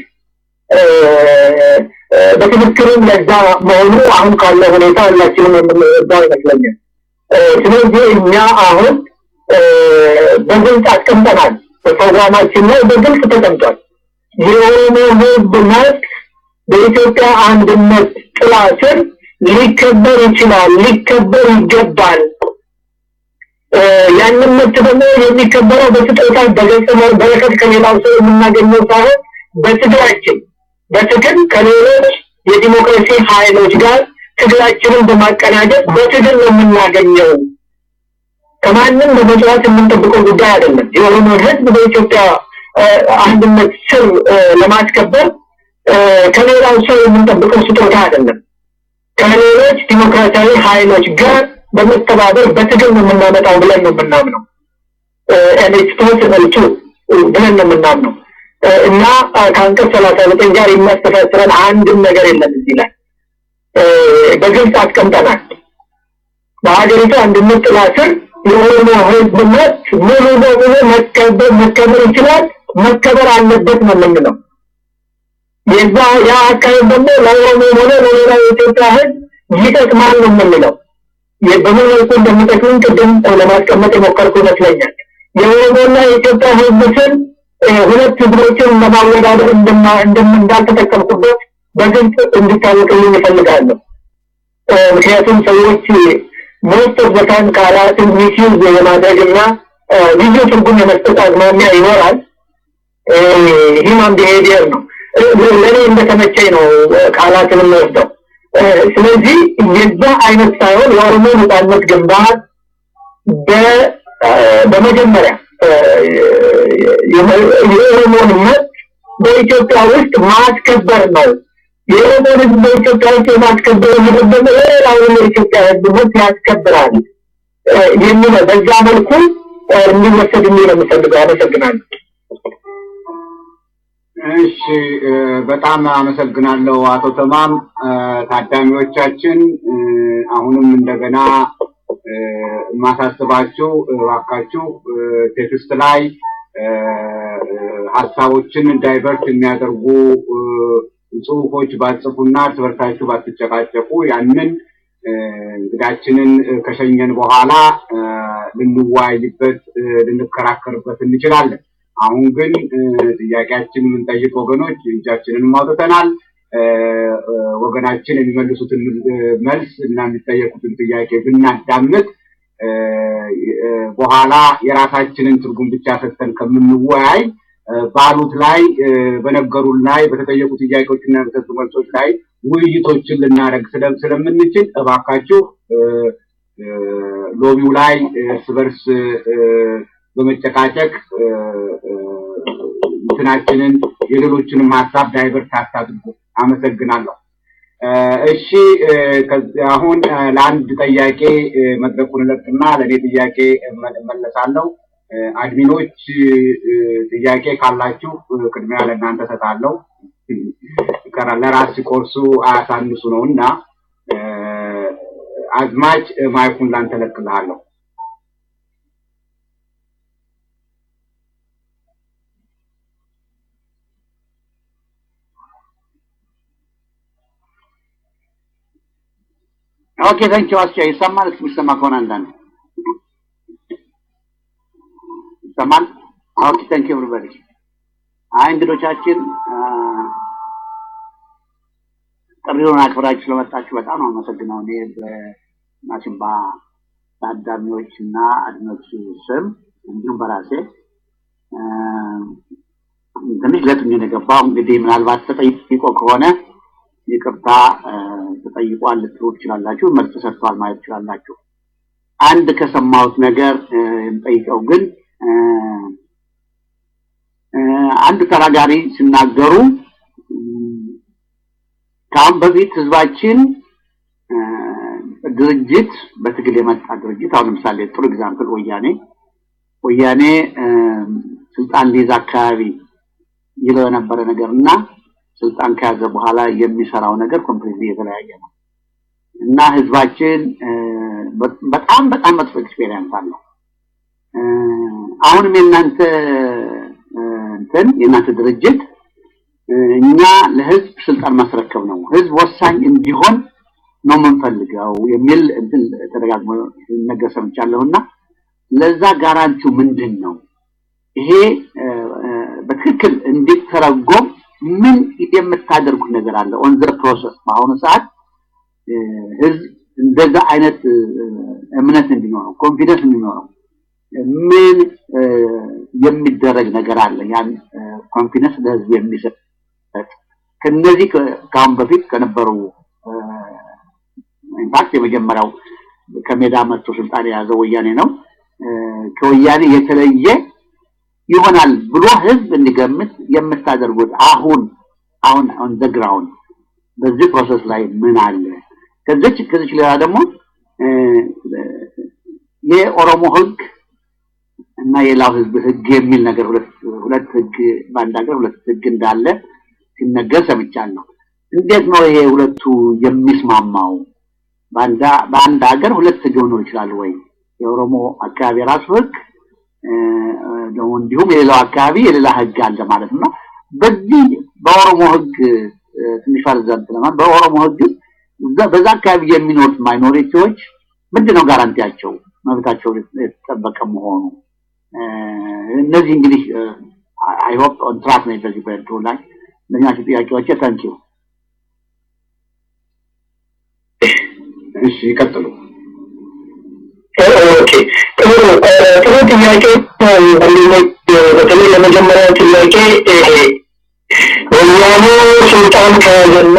በትክክልም ለዛ መሆኑ አሁን ካለው ሁኔታ ሁላችንም የምንረዳው ይመስለኛል። ስለዚህ እኛ አሁን በግልጽ አስቀምጠናል። በፕሮግራማችን ላይ በግልጽ ተቀምጧል። የኦሮሞ ህዝብ መብት በኢትዮጵያ አንድነት ጥላ ስር ሊከበር ይችላል፣ ሊከበር ይገባል። ያንን መብት ደግሞ የሚከበረው በስጦታ በገጸ በረከት ከሌላው ሰው የምናገኘው ሳይሆን በትግላችን በትግል ከሌሎች የዲሞክራሲ ኃይሎች ጋር ትግላችንን በማቀናጀት በትግል ነው የምናገኘው። ከማንም በመጽዋት የምንጠብቀው ጉዳይ አይደለም። የኦሮሞ ህዝብ በኢትዮጵያ አንድነት ስር ለማስከበር ከሌላው ሰው የምንጠብቀው ስጦታ አይደለም። ከሌሎች ዲሞክራሲያዊ ኃይሎች ጋር በመተባበር በትግል ነው የምናመጣው ብለን ነው የምናምነው። ኤሌክትሮስ ብለን ነው የምናምነው እና ከአንቀጽ ሰላሳ ዘጠኝ ጋር የሚያስተሳስረን አንድም ነገር የለም እዚህ ላይ በግልጽ አስቀምጠናል። በሀገሪቱ አንድነት ጥላ ስር የኦሮሞ ህዝብ መብት ሙሉ በሙሉ መከበር መከበር ይችላል፣ መከበር አለበት ነው የምንለው። የዛ ያ አካሄድ ደግሞ ለኦሮሞ ሆነ ለሌላ የኢትዮጵያ ህዝብ ይጠቅማል ነው የምንለው። በምን መልኩ እንደሚጠቅምን ቅድም ለማስቀመጥ የሞከርኩ ይመስለኛል። የኦሮሞና የኢትዮጵያ ህዝብ ስል ሁለት ህዝቦችን ለማወዳደር እንዳልተጠቀምኩበት በግልጽ እንዲታወቅልኝ ይፈልጋለሁ። ምክንያቱም ሰዎች ሞስት ኦፍ በታይም ቃላትን ሚስዩዝ የማድረግና ልዩ ትርጉም የመስጠት አዝማሚያ ይኖራል። ሂማን ቢሄቪየር ነው። ለእኔ እንደተመቸኝ ነው ቃላትን የምወስደው። ስለዚህ የዛ አይነት ሳይሆን የኦሮሞ ነጻነት ግንባር በመጀመሪያ የኦሮሞን መብት በኢትዮጵያ ውስጥ ማስከበር ነው። የኦሮሞን ህዝብ በኢትዮጵያ ውስጥ የማስከበር የሚጠበቅ የሌላውን የኢትዮጵያ ህዝብ መብት ያስከብራል የሚለው በዛ መልኩ እንዲወሰድ የሚል ነው የምፈልገው። አመሰግናለሁ። እሺ፣ በጣም አመሰግናለሁ አቶ ተማም። ታዳሚዎቻችን አሁንም እንደገና የማሳስባችሁ እባካችሁ ቴክስት ላይ ሀሳቦችን ዳይቨርት የሚያደርጉ ጽሁፎች ባጽፉና እርስ በርሳችሁ ባትጨቃጨቁ ያንን እንግዳችንን ከሸኘን በኋላ ልንወያይበት ልንከራከርበት እንችላለን። አሁን ግን ጥያቄያችን የምንጠይቅ ወገኖች እጃችንን አውጥተናል። ወገናችን የሚመልሱትን መልስ እና የሚጠየቁትን ጥያቄ ብናዳምጥ በኋላ የራሳችንን ትርጉም ብቻ ሰጥተን ከምንወያይ ባሉት ላይ በነገሩን ላይ በተጠየቁ ጥያቄዎችና በተሰጡ መልሶች ላይ ውይይቶችን ልናደርግ ስለምንችል እባካችሁ ሎቢው ላይ እርስ በርስ በመጨቃጨቅ እንትናችንን የሌሎችንም ሀሳብ ዳይቨርት አታድርጉ። አመሰግናለሁ። እሺ አሁን ለአንድ ጥያቄ መድረኩን እለቅና ለእኔ ጥያቄ እመለሳለሁ። አድሚኖች ጥያቄ ካላችሁ ቅድሚያ ለእናንተ ሰጣለሁ። ለራስ ሲቆርሱ አያሳንሱ ነው እና አዝማች ማይኩን ላንተ እለቅልሃለሁ። ኦኬ ታንኪ ዋስቻ ይሰማል። እስኪ የሚሰማ ከሆነ አንዳንድ ይሰማል። ኦኬ ታንኪ ኤቭሪባዲ። አይ እንግዶቻችን ጥሪውን አክብራችሁ ስለመጣችሁ በጣም ነው አመሰግነው። እኔ በማሲምባ ታዳሚዎች እና አድኖች ስም እንዲሁም በራሴ ትንሽ ለትኝ የገባው እንግዲህ ምናልባት ተጠይቆ ከሆነ ይቅርታ ተጠይቋል ልትሉ ትችላላችሁ፣ መልስ ተሰጥቷል ማለት ትችላላችሁ። አንድ ከሰማሁት ነገር የምጠይቀው ግን አንድ ተናጋሪ ሲናገሩ ከአሁን በፊት ህዝባችን ድርጅት በትግል የመጣ ድርጅት አሁን ለምሳሌ ጥሩ ኤግዛምፕል ወያኔ ወያኔ ስልጣን ሊይዝ አካባቢ ይለው የነበረ ነገር እና ስልጣን ከያዘ በኋላ የሚሰራው ነገር ኮምፕሊትሊ የተለያየ ነው እና ህዝባችን በጣም በጣም መጥፎ ኤክስፔሪየንስ አለው። አሁንም የእናንተ እንትን የእናንተ ድርጅት እኛ ለህዝብ ስልጣን ማስረከብ ነው፣ ህዝብ ወሳኝ እንዲሆን ነው የምንፈልገው የሚል እንትን ተደጋግሞ ነገር ሰምቻለሁና ለዛ ጋራንቲው ምንድን ነው? ይሄ በትክክል እንዲተረጎም ምን የምታደርጉት ነገር አለ? ኦን ዘ ፕሮሰስ በአሁኑ ሰዓት ህዝብ እንደዛ አይነት እምነት እንዲኖረው ኮንፊደንስ እንዲኖረው ምን የሚደረግ ነገር አለ? ያን ኮንፊደንስ ለህዝብ የሚሰጥ ከነዚህ ከአሁን በፊት ከነበሩ ኢንፋክት የመጀመሪያው ከሜዳ መጥቶ ስልጣን የያዘው ወያኔ ነው። ከወያኔ የተለየ ይሆናል ብሎ ህዝብ እንዲገምት የምታደርጉት አሁን አሁን ኦን ዘ ግራውንድ በዚህ ፕሮሰስ ላይ ምን አለ? ከዚች ከዚች ሌላ ደግሞ የኦሮሞ ህግ እና የሌላው ህዝብ ህግ የሚል ነገር ሁለት ሁለት ህግ በአንድ ሀገር ሁለት ህግ እንዳለ ሲነገር ሰምቻለሁ። እንዴት ነው ይሄ ሁለቱ የሚስማማው? በአንድ ሀገር ሁለት ህግ ሊኖር ይችላል ወይ? የኦሮሞ አካባቢ የራሱ ህግ ደግሞ እንዲሁም የሌላው አካባቢ የሌላ ህግ አለ ማለት ነው። በዚህ በኦሮሞ ህግ ትንሽ ፈርዘንት ለማለት በኦሮሞ ህግ በዛ አካባቢ የሚኖሩት ማይኖሪቲዎች ምንድነው ጋራንቲያቸው መብታቸው የተጠበቀ መሆኑ? እነዚህ እንግዲህ አይ ሆፕ ኦን ትራክ ነው በዚህ በእንትኑ ላይ እነዚህ ናቸው ጥያቄዎች። ታንኪዩ። እሺ ይቀጥሉ። ኦኬ ጥሩ ጥሩ ጥያቄ ወንድሞች፣ በተለይ ለመጀመሪያው ጥያቄ ወያኔ ስልጣን ከያዘና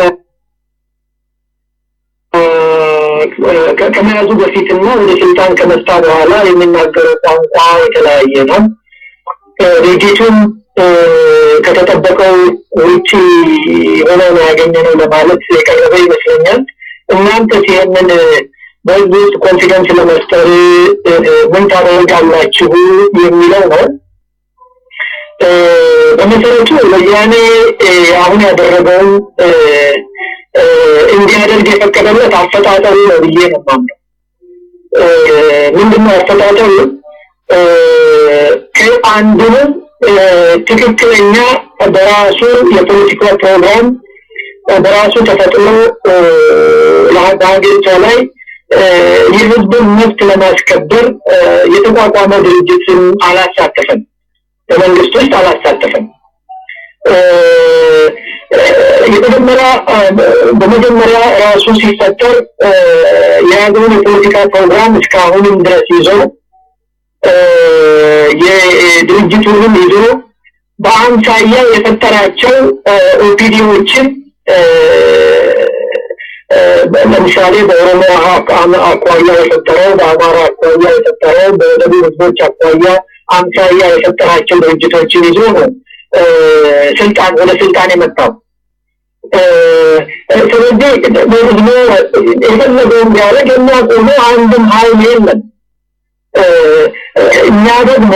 ከመያዙ በፊትና ወደ ስልጣን ከመጣ በኋላ የሚናገረው ቋንቋ የተለያየ ነው። ድርጊቱም ከተጠበቀው ውጭ ሆኖ ነው ያገኘነው ለማለት የቀረበ ይመስለኛል። እናንተስ ይህንን በህዝብ ውስጥ ኮንፊደንስ ለመፍጠር ምን ታደርጋላችሁ የሚለው ነው። በመሰረቱ ወያኔ አሁን ያደረገውን እንዲያደርግ የፈቀደለት አፈጣጠሩ ነው ብዬ ነው የማምነው። ምንድነው አፈጣጠሩ? ከአንዱንም ትክክለኛ በራሱ የፖለቲካ ፕሮግራም በራሱ ተፈጥሮ በሀገሪቷ ላይ የህዝብን መብት ለማስከበር የተቋቋመ ድርጅትን አላሳተፈም፣ በመንግስት ውስጥ አላሳተፈም። የመጀመሪያ በመጀመሪያ ራሱ ሲፈጠር የያዘውን የፖለቲካ ፕሮግራም እስካሁንም ድረስ ይዞ የድርጅቱንም ይዞ በአምሳያ የፈጠራቸው ኦፒዲዎችን ለምሳሌ በኦሮሞ አኳያ የፈጠረው፣ በአማራ አኳያ የፈጠረው፣ በደቡብ ህዝቦች አኳያ አምሳያ የፈጠራቸው ድርጅቶችን ይዞ ነው ስልጣን ወደ ስልጣን የመጣው። ስለዚህ በህዝቡ የፈለገውን ቢያደርግ የሚያቆመው አንድም ሀይል የለም። እኛ ደግሞ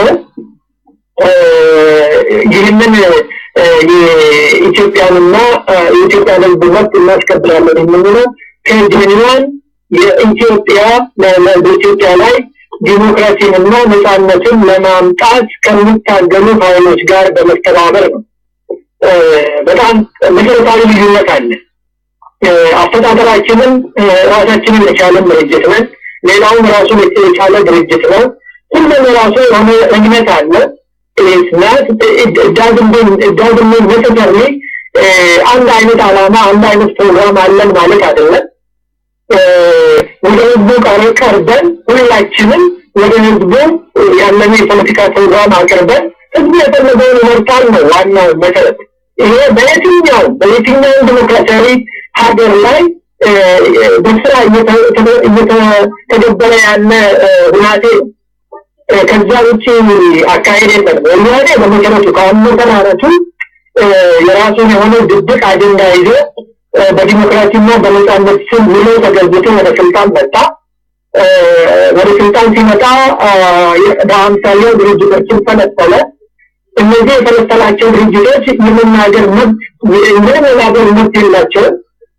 ይህንን የኢትዮጵያንና የኢትዮጵያን ህዝብ መብት እናስከብራለን የምንለው ከጀኒዋን የኢትዮጵያ በኢትዮጵያ ላይ ዲሞክራሲንና ነፃነትን ለማምጣት ከሚታገሉ ኃይሎች ጋር በመተባበር ነው። በጣም መሰረታዊ ልዩነት አለ። አፈጣጠራችንም ራሳችንን የቻለን ድርጅት ነን። ሌላውም ራሱን የቻለ ድርጅት ነው። ሁሉም የራሱ የሆነ እምነት አለ። ናት ዳዝምን ነሰሰርሊ አንድ አይነት ዓላማ አንድ አይነት ፕሮግራም አለን ማለት አይደለም። ወደ ህዝቡ ቀርበን ሁላችንም ወደ ህዝቡ ያለን የፖለቲካ ፕሮግራም አቅርበን ህዝቡ የፈለገውን ይመርጣል ነው ዋናው መሰረት። ይሄ በየትኛው በየትኛው ዲሞክራሲያዊ ሀገር ላይ በስራ እየተገበረ ያለ ሁናቴ ነው። ከዛ ውጭ አካሄድ የለም። ወያኔ በመሰረቱ ከአመሰራረቱ የራሱን የሆነ ድብቅ አጀንዳ ይዞ በዲሞክራሲና በነጻነት ስም ውሎ ተገብቶ ወደ ስልጣን መጣ። ወደ ስልጣን ሲመጣ በአምሳያው ድርጅቶችን ፈለፈለ። እነዚህ የፈለፈላቸው ድርጅቶች የመናገር መብት የመናገር መብት የላቸውም።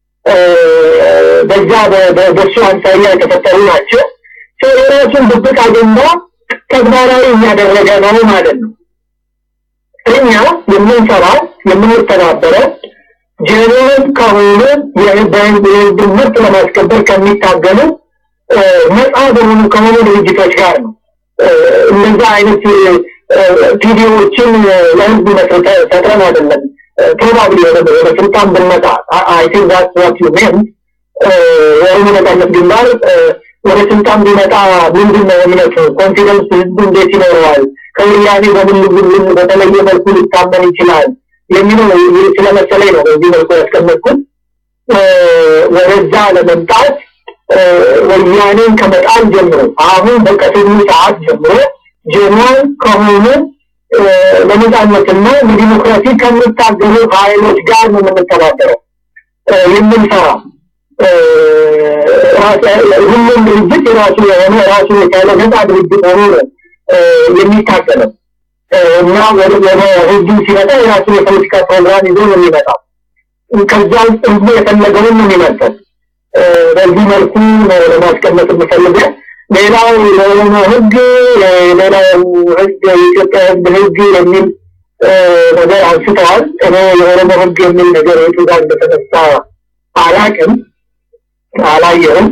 በዛ በሱ አምሳያ የተፈጠሩ ናቸው። የራሱን ድብቅ አጀንዳ ተግባራዊ እያደረገ ነው ማለት ነው። እኛ የምንሰራው የምንተባበረው ጀኔራል ከሆኑ የህዝብን መብት ለማስከበር ከሚታገሉ ነፃ በሆኑ ከሆኑ ድርጅቶች ጋር ነው። እነዛ አይነት ቪዲዮዎችን ለህዝብ ፈጥረን አይደለም። ፕሮባብሊ ወደ ስልጣን ብንመጣ አይ ቲንክ ዛትስ ዋት ዩ ሜንት የኦሮሞ ነጻነት ግንባር ወደ ስልጣን ቢመጣ ምንድን ነው እምነቱ? ኮንፊደንስ ህዝቡ እንዴት ይኖረዋል? ከወያኔ በምን ልዩልን በተለየ መልኩ ሊታመን ይችላል የሚለው ስለመሰለኝ ነው በዚህ መልኩ ያስቀመጥኩት። ወደዛ ለመምጣት ወያኔን ከመጣል ጀምሮ አሁን በቀትሉ ሰዓት ጀምሮ ጀነራል ከሆኑ ለነጻነትና ለዲሞክራሲ ከሚታገሉ ኃይሎች ጋር ነው የምንተባበረው የምንሰራው። ሁሉም ድርጅት የራሱ የሆነ ራሱ የቻለ ነጻ ድርጅት ሆኖ ነው የሚታገለው እና ወደ ህዝቡ ሲመጣ የራሱ የፖለቲካ ፕሮግራም ይዞ ነው የሚመጣው። ከዛ ውስጥ ህዝቡ የፈለገውን ነው የሚመርጠው። በዚህ መልኩ ነው ለማስቀመጥ የምፈልገው። ሌላው የኦሮሞ ህግ፣ ሌላው ህግ የኢትዮጵያ ህዝብ ህግ የሚል ነገር አንስተዋል። እኔ የኦሮሞ ህግ የሚል ነገር የቱ ጋር እንደተነሳ አላቅም፣ አላየሁም።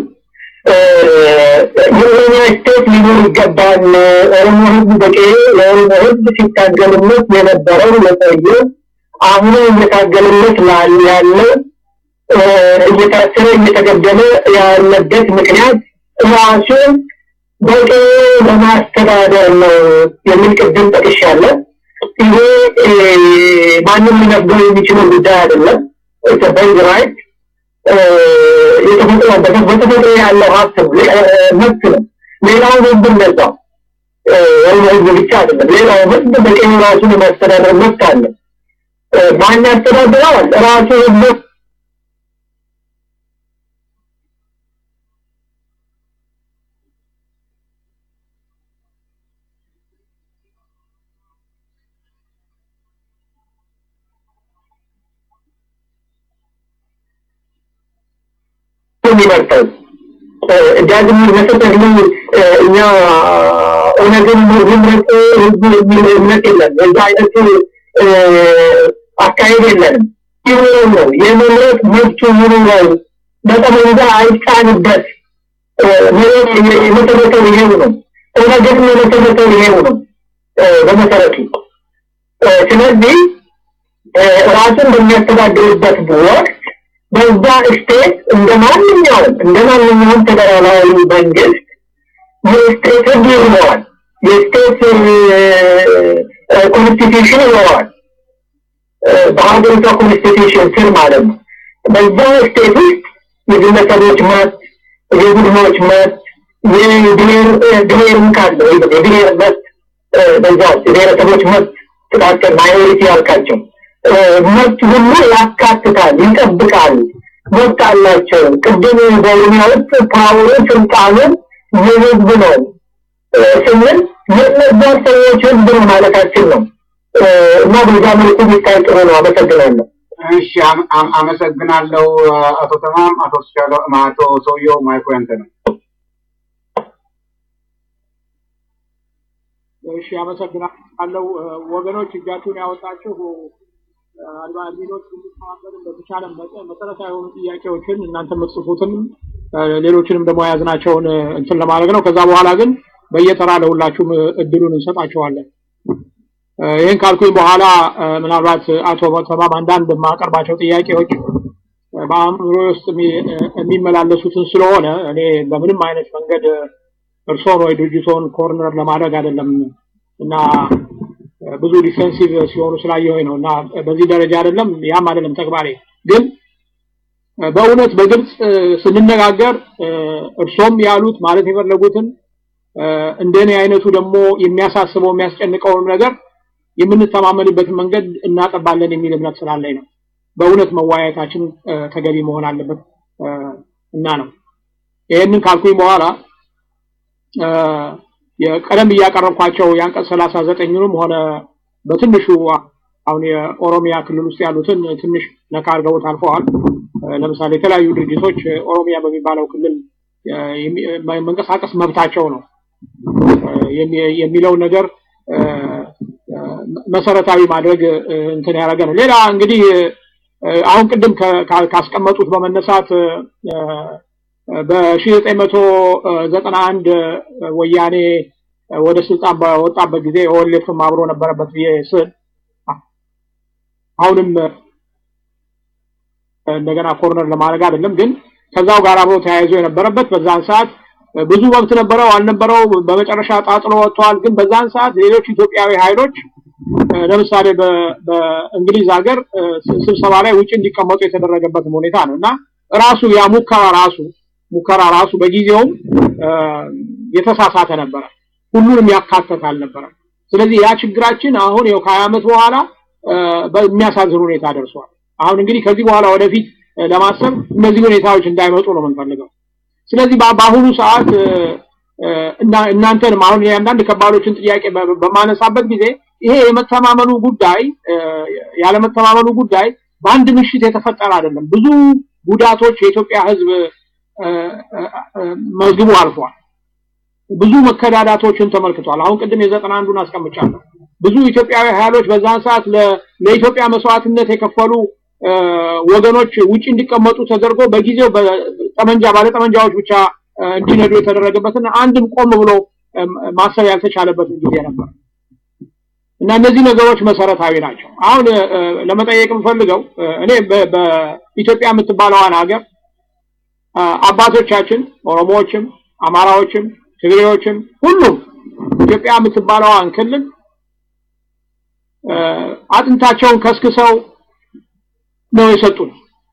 የኦሮሚያ ስቴት ሊኖር ይገባል። ኦሮሞ ህዝብ በቂ የኦሮሞ ህዝብ ሲታገልለት የነበረው የቆየ አሁን እየታገልለት ያለው እየታሰረ እየተገደለ ያለበት ምክንያት ራሱን በቂ ለማስተዳደር ነው የሚል ቅድም ጠቅሻለሁ። ይሄ ማንም ሊነግረው የሚችለው ጉዳይ አይደለም። ኢትዮጵያዊ ራይት የተፈጥሮ በተፈጥሮ ያለው ሀብት መብት ነው። ሌላው ህዝብ እንደዛው ወይም ህዝብ ብቻ አይደለም። ሌላው ህዝብ በቀኝ ራሱን የማስተዳደር መብት አለ። ማን ያስተዳድረዋል? ራሱ ህዝብ የሚመርጠው ዳግም መሰጠት እኛ ኦነግን ምረጥ ህዝቡ የሚል እምነት የለም። በዛ አይነት አካሄድ የለንም። ይሁን ነው የመምረጥ መብቱ ይኑረው፣ በጠመንጃ አይጫንበት። የመሰረተው ይሄው ነው። ኦነግን የመሰረተው ይሄው ነው በመሰረቱ። ስለዚህ ራሱን በሚያስተዳድርበት ወቅት በዛ ስቴት እንደ ማንኛውም እንደ ማንኛውም ፌደራላዊ መንግስት የስቴት ህግ ይኖረዋል። የስቴት ኮንስቲቱሽን ይኖረዋል። በሀገሪቷ ኮንስቲቱሽን ስር ማለት ነው። በዛ ስቴት ውስጥ የግለሰቦች መብት፣ የቡድኖች መብት፣ የብሔርም ካለ የብሔር መብት በዛ ውስጥ የብሔረሰቦች መብት ጥቃቅን ማይኖሪቲ ያልካቸው መብት ሁሉ ያካትታል፣ ይጠብቃል። መብት አላቸው። ቅድም በኦሮሚያ ውስጥ ፓወሩ ስልጣኑ የህዝብ ነው ስንል የነዛ ሰዎች ህዝብ ነው ማለታችን ነው እና በዛ መልኩ ቢታይ ጥሩ ነው። አመሰግናለሁ። እሺ፣ አመሰግናለሁ አቶ ተማም። አቶ ስቻሎ አቶ ሰውየው ማይኮ ያንተ ነው። እሺ፣ አመሰግናለሁ ወገኖች፣ እጃችሁን ያወጣችሁ አድሚኖች እንድተባበርን በተቻለ መጠን መሰረታዊ የሆኑ ጥያቄዎችን እናንተ የምትጽፉትን ሌሎችንም ደግሞ የያዝናቸውን እንትን ለማድረግ ነው። ከዛ በኋላ ግን በየተራ ለሁላችሁም እድሉን እንሰጣቸዋለን። ይህን ካልኩኝ በኋላ ምናልባት አቶ ተማም አንዳንድ የማቀርባቸው ጥያቄዎች በአእምሮ ውስጥ የሚመላለሱትን ስለሆነ እኔ በምንም አይነት መንገድ እርሶን ወይ ድርጅቶን ኮርነር ለማድረግ አይደለም እና ብዙ ዲፌንሲቭ ሲሆኑ ስላየሁኝ ነው እና በዚህ ደረጃ አይደለም፣ ያም አይደለም ተግባሬ። ግን በእውነት በግልጽ ስንነጋገር እርሶም ያሉት ማለት የፈለጉትን እንደኔ አይነቱ ደግሞ የሚያሳስበው የሚያስጨንቀውን ነገር የምንተማመንበትን መንገድ እናጠባለን የሚል እምነት ስላለኝ ነው። በእውነት መወያየታችን ተገቢ መሆን አለበት እና ነው። ይህንን ካልኩኝ በኋላ የቀደም እያቀረብኳቸው የአንቀጽ ሰላሳ ዘጠኝንም ሆነ በትንሹ አሁን የኦሮሚያ ክልል ውስጥ ያሉትን ትንሽ ነካ አድርገውት አልፈዋል። ለምሳሌ የተለያዩ ድርጅቶች ኦሮሚያ በሚባለው ክልል መንቀሳቀስ መብታቸው ነው የሚለው ነገር መሰረታዊ ማድረግ እንትን ያደረገ ነው። ሌላ እንግዲህ አሁን ቅድም ካስቀመጡት በመነሳት በ1991 ወያኔ ወደ ስልጣን በወጣበት ጊዜ ኦኤልኤፍም አብሮ ነበረበት ብዬ ስል አሁንም እንደገና ኮርነር ለማድረግ አይደለም፣ ግን ከዛው ጋር አብሮ ተያይዞ የነበረበት በዛን ሰዓት ብዙ መብት ነበረው አልነበረው በመጨረሻ ጣጥሎ ወጥተዋል። ግን በዛን ሰዓት ሌሎች ኢትዮጵያዊ ኃይሎች ለምሳሌ በእንግሊዝ ሀገር ስብሰባ ላይ ውጭ እንዲቀመጡ የተደረገበትም ሁኔታ ነው እና ራሱ ያ ሙከራ ራሱ ሙከራ ራሱ በጊዜውም የተሳሳተ ነበረ፣ ሁሉንም ያካተተ አልነበረም። ስለዚህ ያ ችግራችን አሁን ይኸው ከሀያ ዓመት በኋላ በሚያሳዝን ሁኔታ ደርሷል። አሁን እንግዲህ ከዚህ በኋላ ወደፊት ለማሰብ እነዚህ ሁኔታዎች እንዳይመጡ ነው የምንፈልገው። ስለዚህ በአሁኑ ሰዓት እና እናንተንም አሁን የአንዳንድ ከባዶችን ጥያቄ በማነሳበት ጊዜ ይሄ የመተማመኑ ጉዳይ ያለመተማመኑ ጉዳይ በአንድ ምሽት የተፈጠረ አይደለም። ብዙ ጉዳቶች የኢትዮጵያ ሕዝብ መዝግቡ አልፏል። ብዙ መከዳዳቶችን ተመልክቷል። አሁን ቅድም የዘጠና አንዱን አስቀምጫለሁ። ብዙ ኢትዮጵያዊ ኃይሎች በዛን ሰዓት ለኢትዮጵያ መስዋዕትነት የከፈሉ ወገኖች ውጭ እንዲቀመጡ ተደርጎ በጊዜው ጠመንጃ ባለጠመንጃዎች ብቻ እንዲነዱ የተደረገበትና አንድም ቆም ብሎ ማሰብ ያልተቻለበትን ጊዜ ነበር እና እነዚህ ነገሮች መሰረታዊ ናቸው። አሁን ለመጠየቅ የምፈልገው እኔ በኢትዮጵያ የምትባለዋን ሀገር አባቶቻችን ኦሮሞዎችም፣ አማራዎችም፣ ትግሬዎችም ሁሉም ኢትዮጵያ የምትባለዋን ክልል አጥንታቸውን ከስክሰው ነው የሰጡን።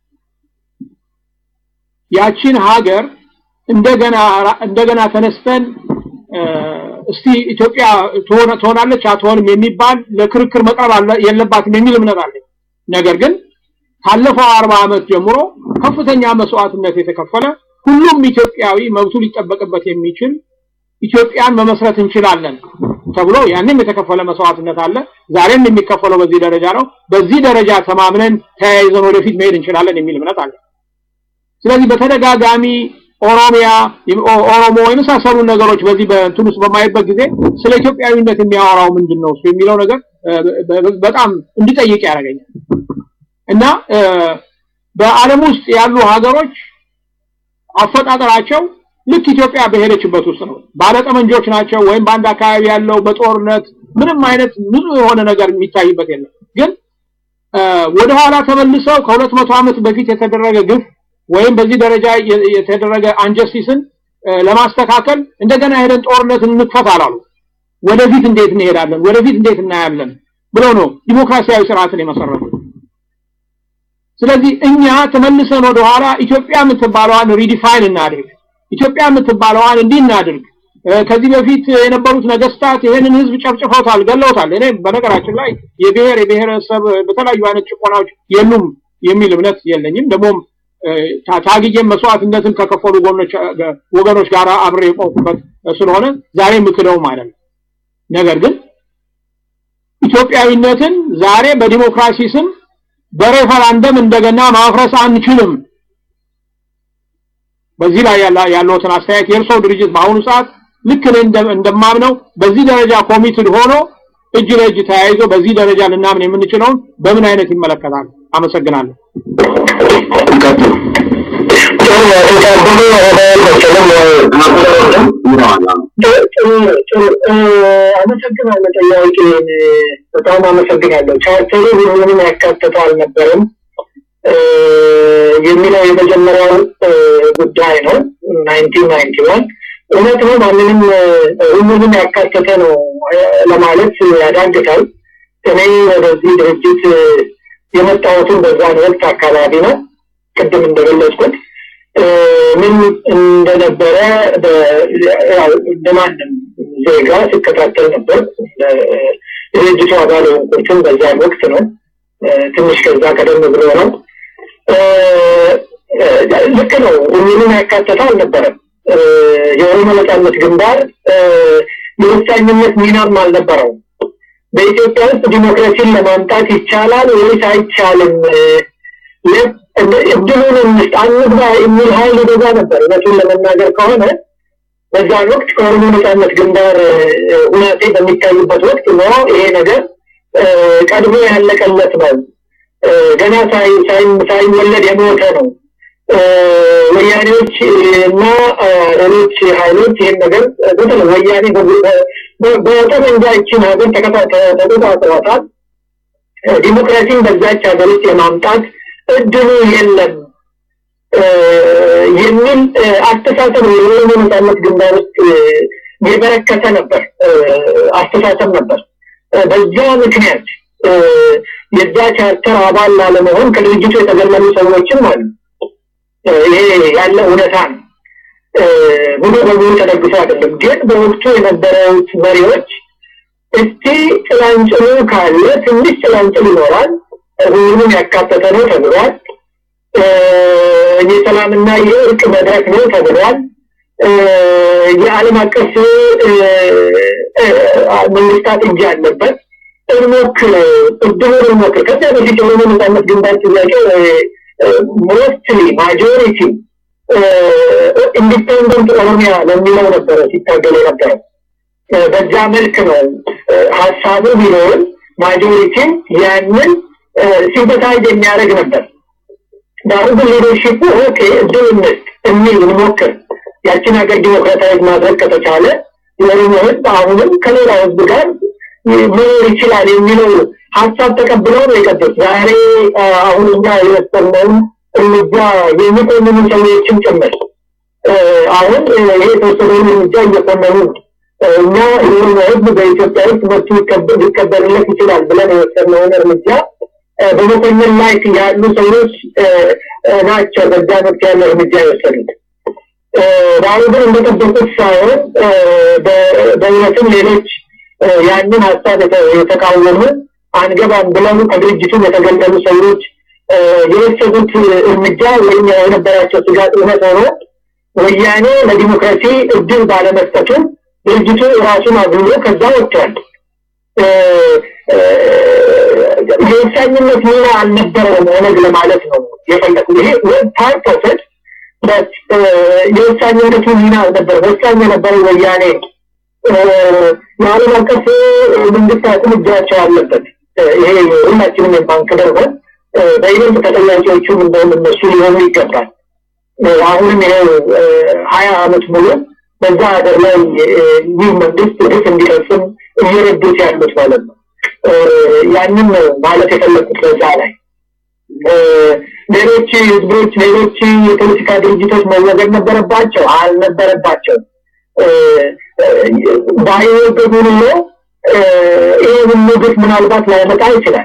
ያቺን ሀገር እንደገና እንደገና ተነስተን እስቲ ኢትዮጵያ ትሆናለች አትሆንም የሚባል ለክርክር መቅረብ የለባትም የሚል እምነት አለኝ። ነገር ግን ካለፈው አርባ ዓመት ጀምሮ ከፍተኛ መስዋዕትነት የተከፈለ ሁሉም ኢትዮጵያዊ መብቱ ሊጠበቅበት የሚችል ኢትዮጵያን መመስረት እንችላለን ተብሎ ያንም የተከፈለ መስዋዕትነት አለ። ዛሬም የሚከፈለው በዚህ ደረጃ ነው። በዚህ ደረጃ ተማምነን ተያይዘን ወደፊት መሄድ እንችላለን የሚል እምነት አለ። ስለዚህ በተደጋጋሚ ኦሮሚያ፣ ኦሮሞ የመሳሰሉ ነገሮች በዚህ በእንትን ውስጥ በማይበት ጊዜ ስለ ኢትዮጵያዊነት የሚያወራው ምንድን ነው እሱ የሚለው ነገር በጣም እንዲጠይቅ ያደርገኛል እና በዓለም ውስጥ ያሉ ሀገሮች አፈጣጠራቸው ልክ ኢትዮጵያ በሄደችበት ውስጥ ነው። ባለጠመንጆች ናቸው ወይም በአንድ አካባቢ ያለው በጦርነት ምንም አይነት ንጹህ የሆነ ነገር የሚታይበት የለም። ግን ወደኋላ ተመልሰው ከሁለት መቶ ዓመት በፊት የተደረገ ግፍ ወይም በዚህ ደረጃ የተደረገ አንጀስቲስን ለማስተካከል እንደገና ሄደን ጦርነት እንክፈት አላሉ። ወደፊት እንዴት እንሄዳለን፣ ወደፊት እንዴት እናያለን ብለው ነው ዲሞክራሲያዊ ስርዓትን የመሰረቱት። ስለዚህ እኛ ተመልሰን ወደኋላ ኢትዮጵያ የምትባለዋን ሪዲፋይን እናድርግ፣ ኢትዮጵያ የምትባለዋን እንዲህ እናድርግ። ከዚህ በፊት የነበሩት ነገስታት ይሄንን ህዝብ ጨፍጭፈውታል፣ ገለውታል። እኔ በነገራችን ላይ የብሔር የብሔረሰብ በተለያዩ አይነት ጭቆናዎች የሉም የሚል እምነት የለኝም። ደግሞም ታግዬም መስዋዕትነትን ከከፈሉ ወገኖች ጋር አብሬ የቆምኩበት ስለሆነ ዛሬ ምክደውም አይደለም። ነገር ግን ኢትዮጵያዊነትን ዛሬ በዲሞክራሲ ስም በሬፈራንደም እንደገና ማፍረስ አንችልም። በዚህ ላይ ያለውትን አስተያየት የእርሶ ድርጅት በአሁኑ ሰዓት ልክ እኔ እንደማምነው በዚህ ደረጃ ኮሚትድ ሆኖ እጅ ለእጅ ተያይዞ በዚህ ደረጃ ልናምን የምንችለውን በምን አይነት ይመለከታል? አመሰግናለሁ። አመሰግናለሁ። ጥያቄን በጣም አመሰግናለሁ። ቻርተሩ ሁሉንም ያካተተ አልነበረም የሚለው የመጀመሪያው ጉዳይ ነው። ናይንቲን ናይንቲ ዋን እውነት ነው። ማንንም ሁሉንም ያካተተ ነው ለማለት ያዳግታል። እኔ ወደዚህ ድርጅት የመጣሁትን በዛን ወቅት አካባቢ ነው። ቅድም እንደገለጽኩት ምን እንደነበረ እንደማንም ዜጋ ሲከታተል ነበር። ድርጅቱ አባል የሆንኩትም በዛን ወቅት ነው። ትንሽ ከዛ ቀደም ብሎ ነው። ልክ ነው። ሁሉንም ያካተተ አልነበረም። የኦሮሞ ነጻነት ግንባር የወሳኝነት ሚናም አልነበረው። በኢትዮጵያ ውስጥ ዲሞክራሲን ለማምጣት ይቻላል ወይስ አይቻልም? እድሉን እንስጥ አንግባ የሚል ኃይል ይበዛ ነበር። እውነቱን ለመናገር ከሆነ በዛን ወቅት ከኦሮሞ ነጻነት ግንባር ሁናቴ በሚታይበት ወቅት ነው ይሄ ነገር ቀድሞ ያለቀለት ነው። ገና ሳይወለድ የሞተ ነው። ወያኔዎች እና ሌሎች ኃይሎች ይህን ነገር በተለይ ወያኔ በጠመንጃ ይችን ሀገር ተቆጣጥሯታል። ዲሞክራሲን በዛች ሀገር ውስጥ የማምጣት እድሉ የለም የሚል አስተሳሰብ የኦሮሞ ነጻነት ግንባር ውስጥ የበረከተ ነበር አስተሳሰብ ነበር። በዛ ምክንያት የዛ ቻርተር አባል ላለመሆን ከድርጅቱ የተገለሉ ሰዎችም አሉ። ይሄ ያለ እውነታ ነው። ሙሉ በሙሉ ተደግፎ አይደለም። ግን በወቅቱ የነበሩት መሪዎች እስቲ ጭላንጭሉ ካለ ትንሽ ጭላንጭል ይኖራል፣ ሁሉንም ያካተተ ነው ተብሏል። የሰላምና የእርቅ መድረክ ነው ተብሏል። የዓለም አቀፍ መንግስታት እጅ አለበት። እንሞክር፣ እድሉን እንሞክር። ከዚያ በፊት የኦሮሞ ነጻነት ግንባር ጥያቄ ሞስትሊ ማጆሪቲ ኢንዲፔንደንት ኦሮሚያ ለሚለው ነበረ ሲታገል የነበረው። በዛ መልክ ነው ሀሳቡ ቢኖርም ማጆሪቲን ያንን ሲምፐታይዝ የሚያደርግ ነበር። ዳሩ ግን ሊደርሺፑ ኦኬ እድል እንስጥ የሚል እንሞክር፣ ያችን ሀገር ዲሞክራታይዝ ማድረግ ከተቻለ የኦሮሞ ህዝብ አሁንም ከሌላ ህዝብ ጋር መኖር ይችላል የሚለው ሀሳብ ተቀብለው ነው የቀጡት። ዛሬ አሁን እኛ የወሰነውን እርምጃ የሚቆምኑ ሰዎችም ጭምር አሁን ይሄ የተወሰነውን እርምጃ እየቆመኑ እኛ የኦሮሞ ህዝብ በኢትዮጵያ ውስጥ መብቱ ሊከበርለት ይችላል ብለን የወሰነውን እርምጃ በመኮንን ላይ ያሉ ሰዎች ናቸው በዛ ወቅት ያለ እርምጃ የወሰዱት። ዛሬ ግን እንደጠበቁት ሳይሆን በእውነትም ሌሎች ያንን ሀሳብ የተቃወሙ አንገባም ብለው ከድርጅቱ የተገለሉ ሰዎች የወሰዱት እርምጃ ወይም የነበራቸው ስጋት እውነት ሆኖ ወያኔ ለዲሞክራሲ እድል ባለመስጠቱ ድርጅቱ ራሱን አግሎ ከዛ ወጥቷል። የወሳኝነት ሚና አልነበረውም ኦነግ ለማለት ነው የፈለጉ። ይሄ ፓርት ኦፍ ኢት የወሳኝነቱ ሚና አልነበረም። ወሳኝ የነበረው ወያኔ የዓለም አቀፍ መንግስታትም እጃቸው አለበት። ይሄ ሁላችንም የማንክደው ነው። በይበልጥ ተጠያቂዎቹም እንደውም እነሱ ሊሆኑ ይገባል። አሁንም ይኸው ሀያ አመት ሙሉ በዛ ሀገር ላይ ይህ መንግስት ግፍ እንዲፈጽም እየረዱት ያሉት ማለት ነው። ያንን ነው ማለት የፈለግኩት በዛ ላይ ሌሎች ህዝቦች፣ ሌሎች የፖለቲካ ድርጅቶች መወገድ ነበረባቸው አልነበረባቸው ባይወገዱ ኑሮ ይሄ ሁሉ ግፍ ምናልባት ላይመጣ ይችላል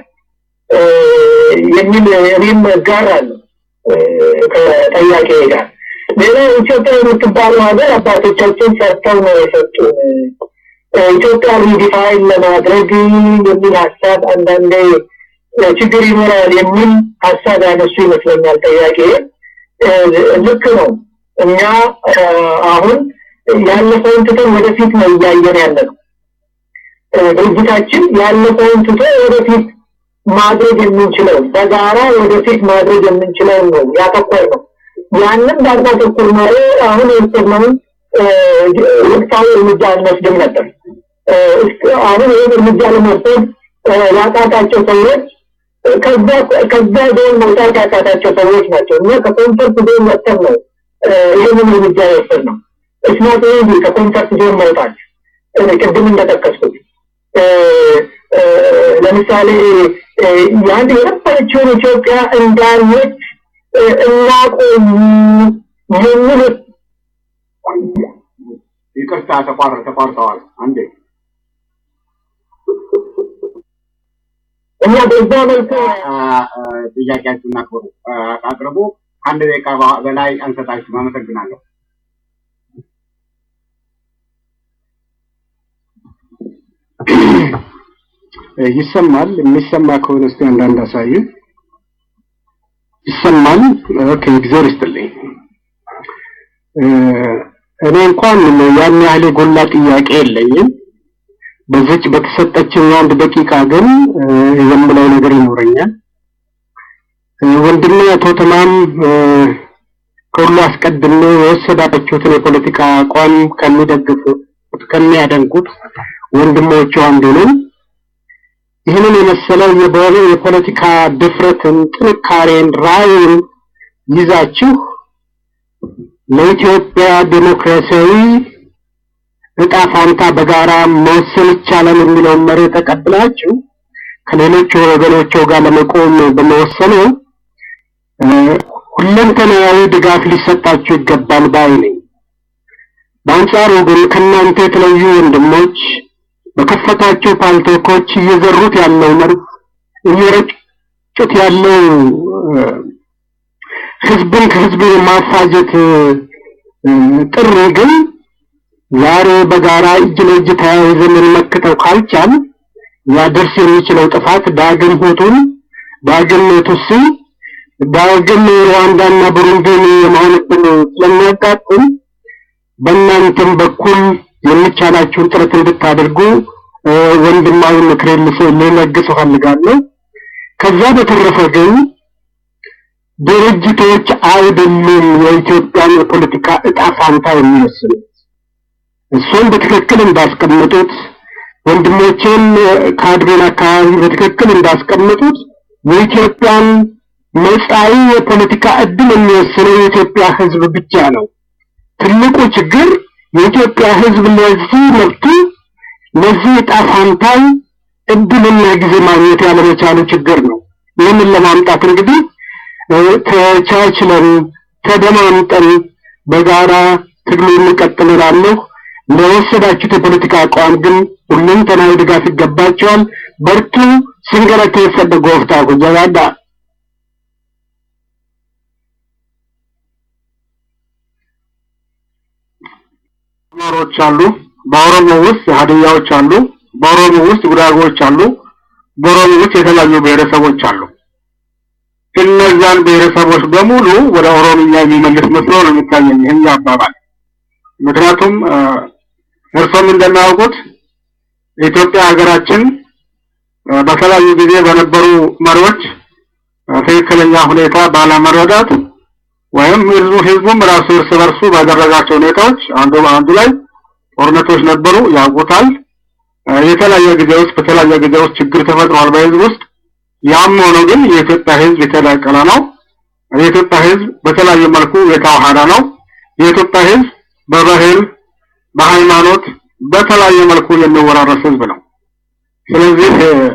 የሚል እኔም እጋራለሁ ከጠያቄ ጋር። ሌላ ኢትዮጵያ የምትባለው ሀገር አባቶቻችን ሰርተው ነው የሰጡን። ኢትዮጵያ ሪዲፋይን ለማድረግ የሚል ሀሳብ አንዳንዴ ችግር ይኖራል የሚል ሀሳብ ያነሱ ይመስለኛል ጠያቄ። ልክ ነው። እኛ አሁን ያለፈውን ትተን ወደፊት ነው እያየን ያለ ነው። ድርጅታችን ያለፈውን ትቶ ወደፊት ማድረግ የምንችለው በጋራ ወደፊት ማድረግ የምንችለው ነው ያተኮር ነው። ያንን ባናተኩር ኖሮ አሁን የወሰድነውን ወቅታዊ እርምጃ አንወስድም ነበር። አሁን ይህን እርምጃ ለመውሰድ ያቃታቸው ሰዎች ከዛ ከዛ ዞን መውጣት ያቃታቸው ሰዎች ናቸው እና ከኮንሰርት ዞን ወጥተን ነው ይህንን እርምጃ የወሰድ ነው። እስናት ይህ ከኮንሰርት ዞን መውጣት ቅድም እንደጠቀስኩት ለምሳሌ የአንድ የነበረችውን ኢትዮጵያ እንዳለች እናቆም የሚል ይቅርታ ተቋር ተቋርጠዋል። አንዴ እና በዛ መልኩ ጥያቄያችሁን አክብሩ አቅርቡ። ከአንድ ደቂቃ በላይ አንሰጣችሁም። አመሰግናለሁ። ይሰማል። የሚሰማ ከሆነ እስቲ አንዳንድ አሳዩ። ይሰማል። ኦኬ፣ እግዚአብሔር ይስጥልኝ። እኔ እንኳን ያን ያህል የጎላ ጥያቄ የለኝም። በዚች በተሰጠችኝ አንድ ደቂቃ ግን የምለው ነገር ይኖረኛል። ወንድሜ አቶ ተማም ከሁሉ አስቀድሜ የወሰዳችሁትን የፖለቲካ አቋም ከሚደግፉት ከሚያደንቁት ወንድሞቹ አንዱ ነኝ። ይህንን የመሰለ የፖለቲካ ድፍረትን፣ ጥንካሬን፣ ራዕይን ይዛችሁ ለኢትዮጵያ ዴሞክራሲያዊ እጣ ፋንታ በጋራ መወሰን ይቻላል የሚለውን መሪ ተቀብላችሁ ከሌሎች ወገኖቹ ጋር ለመቆም በመወሰኑ ሁለንተናዊ ድጋፍ ሊሰጣችሁ ይገባል ባይ ነኝ። በአንጻሩ ግን ከእናንተ የተለዩ ወንድሞች በከፈታቸው ፓልቶኮች እየዘሩት ያለው መርዝ እየረጩት ያለው ህዝብን ከህዝብ የማፋጀት ጥሪ ግን ዛሬ በጋራ እጅ ለእጅ ተያይዘን ልንመክተው ካልቻል ሊያደርስ የሚችለው ጥፋት ዳግም ሁቱን፣ ዳግም ቱሲ፣ ዳግም ሩዋንዳና ቡሩንዲን የመሆን ዕድል ስለሚያጋጥም በእናንተም በኩል የሚቻላችሁን ጥረት እንድታደርጉ ወንድማዊ ምክሬን ልለግስ እፈልጋለሁ። ከዛ በተረፈ ግን ድርጅቶች አይደሉም የኢትዮጵያን የፖለቲካ እጣ ፋንታ የሚወስኑት። እሱም በትክክል እንዳስቀመጡት ወንድሞቼም ከአድቤን አካባቢ በትክክል እንዳስቀመጡት የኢትዮጵያን መጻኢ የፖለቲካ እድል የሚወስነው የኢትዮጵያ ሕዝብ ብቻ ነው። ትልቁ ችግር የኢትዮጵያ ሕዝብ ለዚህ መብቱ ለዚህ ዕጣ ፋንታው እድልና ጊዜ ማግኘት ያለመቻሉ ችግር ነው። ይህንን ለማምጣት እንግዲህ ተቻችለን ተደማምጠን በጋራ ትግሉ እንቀጥል እላለሁ። ለወሰዳችሁት የፖለቲካ አቋም ግን ሁለንተናዊ ድጋፍ ይገባቸዋል። በርቱ። ስንገለተ የፈደ ጎፍታ ጉጀባዳ አማሮች አሉ። በኦሮሞ ውስጥ ሀዲያዎች አሉ። በኦሮሞ ውስጥ ጉራጌዎች አሉ። በኦሮሞ ውስጥ የተለያዩ ብሔረሰቦች አሉ። እነዛን ብሔረሰቦች በሙሉ ወደ ኦሮምኛ የሚመልስ መስሎ ነው የሚታየኝ ይህን አባባል። ምክንያቱም እርሶም እንደሚያውቁት የኢትዮጵያ ሀገራችን በተለያዩ ጊዜ በነበሩ መሪዎች ትክክለኛ ሁኔታ ባለመረዳት ወይም ህዝቡ ህዝቡም ራሱ እርስ በርሱ ባደረጋቸው ሁኔታዎች አንዱ አንዱ ላይ ጦርነቶች ነበሩ፣ ያውቁታል። የተለያየ ጊዜ ውስጥ በተለያየ ጊዜ ውስጥ ችግር ተፈጥሯል በህዝብ ውስጥ። ያም ሆኖ ግን የኢትዮጵያ ህዝብ የተዳቀለ ነው። የኢትዮጵያ ህዝብ በተለያየ መልኩ የተዋሃደ ነው። የኢትዮጵያ ህዝብ በባህል፣ በሃይማኖት በተለያየ መልኩ የሚወራረስ ህዝብ ነው። ስለዚህ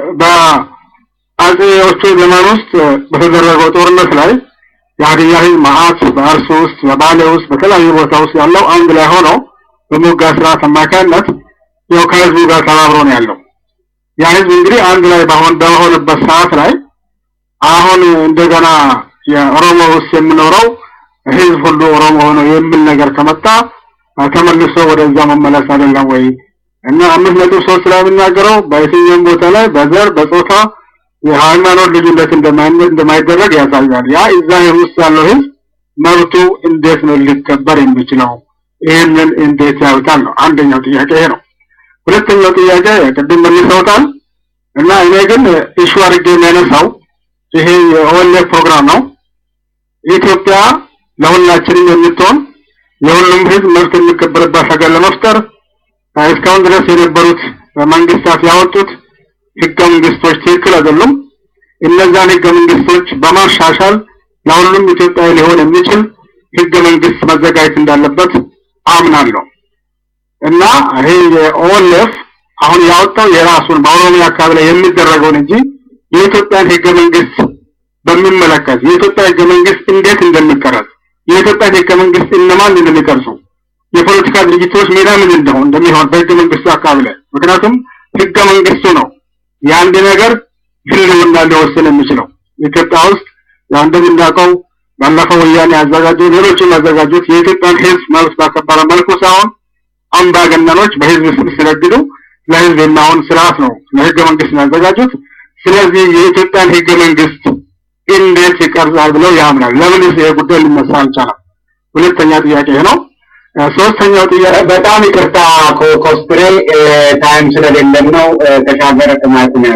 በአጼዎቹ ዘመን ውስጥ በተደረገው ጦርነት ላይ የሀዲያ ህዝብ መዓት በአርሲ ውስጥ በባሌ ውስጥ በተለያዩ ቦታ ውስጥ ያለው አንድ ላይ ሆኖ በሞጋ ስርዓት አማካኝነት ያው ከህዝቡ ጋር ተባብሮ ነው ያለው። ያ ህዝብ እንግዲህ አንድ ላይ ባሆን በሆነበት ሰዓት ላይ አሁን እንደገና የኦሮሞ ውስጥ የምኖረው ህዝብ ሁሉ ኦሮሞ ሆኖ የሚል ነገር ከመጣ ተመልሶ ወደዛ መመለስ አይደለም ወይ? እና አምስት ነጥብ ሶስት ላይ የሚናገረው በየትኛውም ቦታ ላይ በዘር በጾታ የሃይማኖት ልዩነት እንደማይደረግ ያሳያል። ያ እዛ ውስጥ ያለው ህዝብ መብቱ እንዴት ነው ሊከበር የሚችለው? ይህንን እንዴት ያዩታል ነው አንደኛው ጥያቄ ይሄ ነው። ሁለተኛው ጥያቄ ቅድም መልሰውታል እና እኔ ግን ኢሹ አድርጌ የሚያነሳው ይሄ የኦኤልኤፍ ፕሮግራም ነው። ኢትዮጵያ ለሁላችንም የምትሆን የሁሉም ህዝብ መብት የሚከበርባት ሀገር ለመፍጠር እስካሁን ድረስ የነበሩት መንግስታት ያወጡት ህገ መንግስቶች ትክክል አይደሉም። እነዛን ህገ መንግስቶች በማሻሻል ለሁሉም ኢትዮጵያዊ ሊሆን የሚችል ህገ መንግስት መዘጋጀት እንዳለበት አምናለሁ እና ይሄ የኦኤልኤፍ አሁን ያወጣው የራሱን በኦሮሚያ አካባቢ ላይ የሚደረገውን እንጂ የኢትዮጵያን ህገ መንግስት በሚመለከት የኢትዮጵያ ህገ መንግስት እንዴት እንደሚቀረጽ የኢትዮጵያን ህገ መንግስት እነማን እንደሚቀርጹ የፖለቲካ ድርጅቶች ሚና ምን እንደሆን እንደሚሆን በህገ መንግስቱ አካባቢ ላይ ምክንያቱም ህገ መንግስቱ ነው የአንድ ነገር ህልውና ሊወስን የሚችለው ኢትዮጵያ ውስጥ ያው እንደምናውቀው ባለፈው ወያኔ ያዘጋጁ ሌሎችም ያዘጋጁት የኢትዮጵያን ህዝብ መብት ባከበረ መልኩ ሳይሆን አምባገነኖች በህዝብ ስም ሲነግዱ ለህዝብ የማይሆን ስርዓት ነው ለህገ መንግስት ያዘጋጁት። ስለዚህ የኢትዮጵያን ህገ መንግስት እንዴት ይቀርጻል ብለው ያምናል። ለምንስ ይሄ ጉዳይ ሊነሳ አልቻለም? ሁለተኛ ጥያቄ ይሄ ነው። ሶስተኛው ጥያቄ በጣም ይቅርታ ኮስትሬ ታይም ስለሌለን ነው። ተሻገረ ጥማት ነው።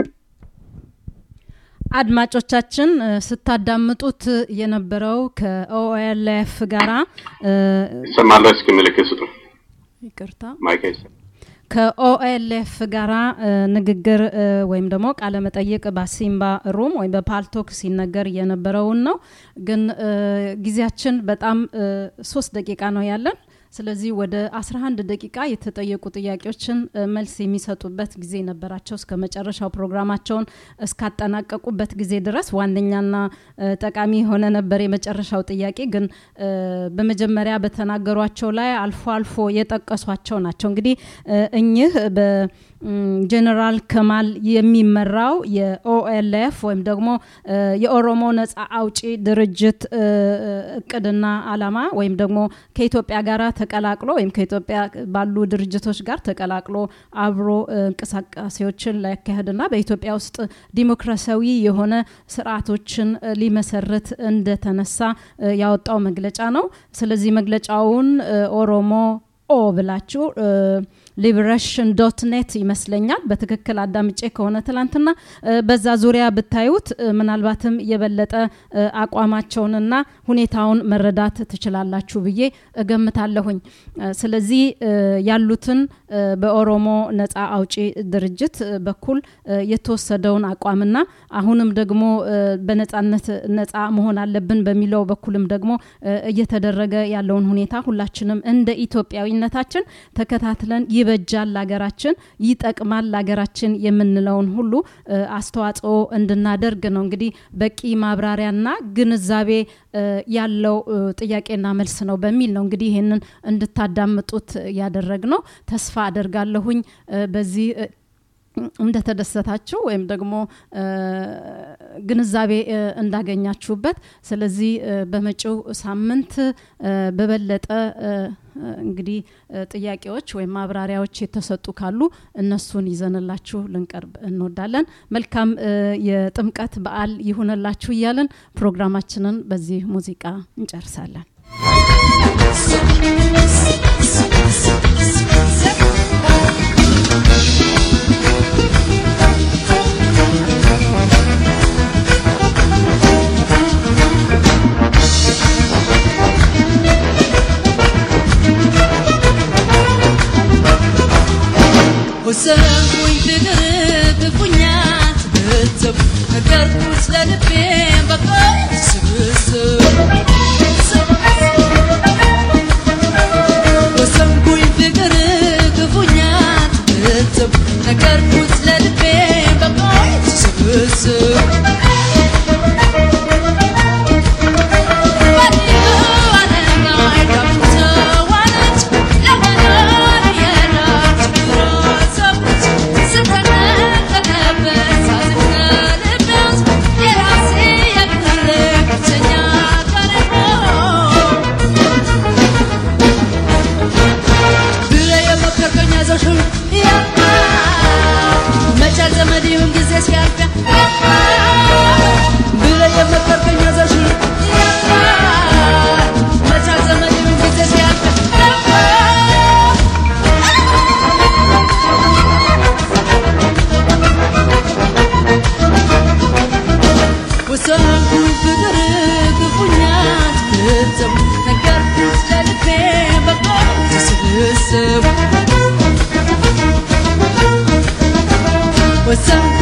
አድማጮቻችን ስታዳምጡት የነበረው ከኦኤልኤፍ ጋራ ይሰማል። እስኪ ምልክት ስጡ። ይቅርታ ማይክ አይሰማም። ከኦኤልኤፍ ጋራ ንግግር ወይም ደግሞ ቃለ መጠይቅ በሲምባ ሩም ወይም በፓልቶክ ሲነገር የነበረውን ነው። ግን ጊዜያችን በጣም ሶስት ደቂቃ ነው ያለን። ስለዚህ ወደ 11 ደቂቃ የተጠየቁ ጥያቄዎችን መልስ የሚሰጡበት ጊዜ ነበራቸው እስከ መጨረሻው ፕሮግራማቸውን እስካጠናቀቁበት ጊዜ ድረስ ዋነኛና ጠቃሚ የሆነ ነበር የመጨረሻው ጥያቄ ግን በመጀመሪያ በተናገሯቸው ላይ አልፎ አልፎ የጠቀሷቸው ናቸው እንግዲህ እኚህ ጀነራል ከማል የሚመራው የኦኤልኤፍ ወይም ደግሞ የኦሮሞ ነጻ አውጪ ድርጅት እቅድና አላማ ወይም ደግሞ ከኢትዮጵያ ጋር ተቀላቅሎ ወይም ከኢትዮጵያ ባሉ ድርጅቶች ጋር ተቀላቅሎ አብሮ እንቅስቃሴዎችን ሊያካሄድና በኢትዮጵያ ውስጥ ዲሞክራሲያዊ የሆነ ስርዓቶችን ሊመሰርት እንደተነሳ ያወጣው መግለጫ ነው። ስለዚህ መግለጫውን ኦሮሞ ኦ ብላችሁ ሊበሬሽን ዶት ኔት ይመስለኛል በትክክል አዳምጬ ከሆነ ትላንትና በዛ ዙሪያ ብታዩት ምናልባትም የበለጠ አቋማቸውንና ሁኔታውን መረዳት ትችላላችሁ ብዬ እገምታለሁኝ። ስለዚህ ያሉትን በኦሮሞ ነጻ አውጪ ድርጅት በኩል የተወሰደውን አቋምና አሁንም ደግሞ በነጻነት ነጻ መሆን አለብን በሚለው በኩልም ደግሞ እየተደረገ ያለውን ሁኔታ ሁላችንም እንደ ኢትዮጵያዊነታችን ተከታትለን ይበጃል ለሀገራችን ይጠቅማል ለሀገራችን የምንለውን ሁሉ አስተዋጽኦ እንድናደርግ ነው እንግዲህ በቂ ማብራሪያና ግንዛቤ ያለው ጥያቄና መልስ ነው በሚል ነው እንግዲህ ይህንን እንድታዳምጡት ያደረግ ነው ተስፋ አደርጋለሁኝ በዚህ እንደተደሰታችሁ ወይም ደግሞ ግንዛቤ እንዳገኛችሁበት ስለዚህ በመጪው ሳምንት በበለጠ እንግዲህ ጥያቄዎች ወይም ማብራሪያዎች የተሰጡ ካሉ እነሱን ይዘንላችሁ ልንቀርብ እንወዳለን። መልካም የጥምቀት በዓል ይሁንላችሁ እያለን ፕሮግራማችንን በዚህ ሙዚቃ እንጨርሳለን። ወሰንኩኝ ፍቅር ክፉኛት ብትብ ነገርኩት ለልቤ በቃ ስብስብ ወሰንኩኝ ፍቅር ክፉኛት ብትብ ነገርኩት ለልቤ በቃ ስብስብ መቻል ዘመድ ይሁን ጊዜ ሲያልፍ ብለህ የመከርከኝ ያዘሽ መቻል ዘመድ ይሁን ጊዜ ሲያልፍ ወሰንኩኝ ፍቅር ክፉኛት ብትብ ነገርኩት ለልቤ በቃ ስብስብ ወሰን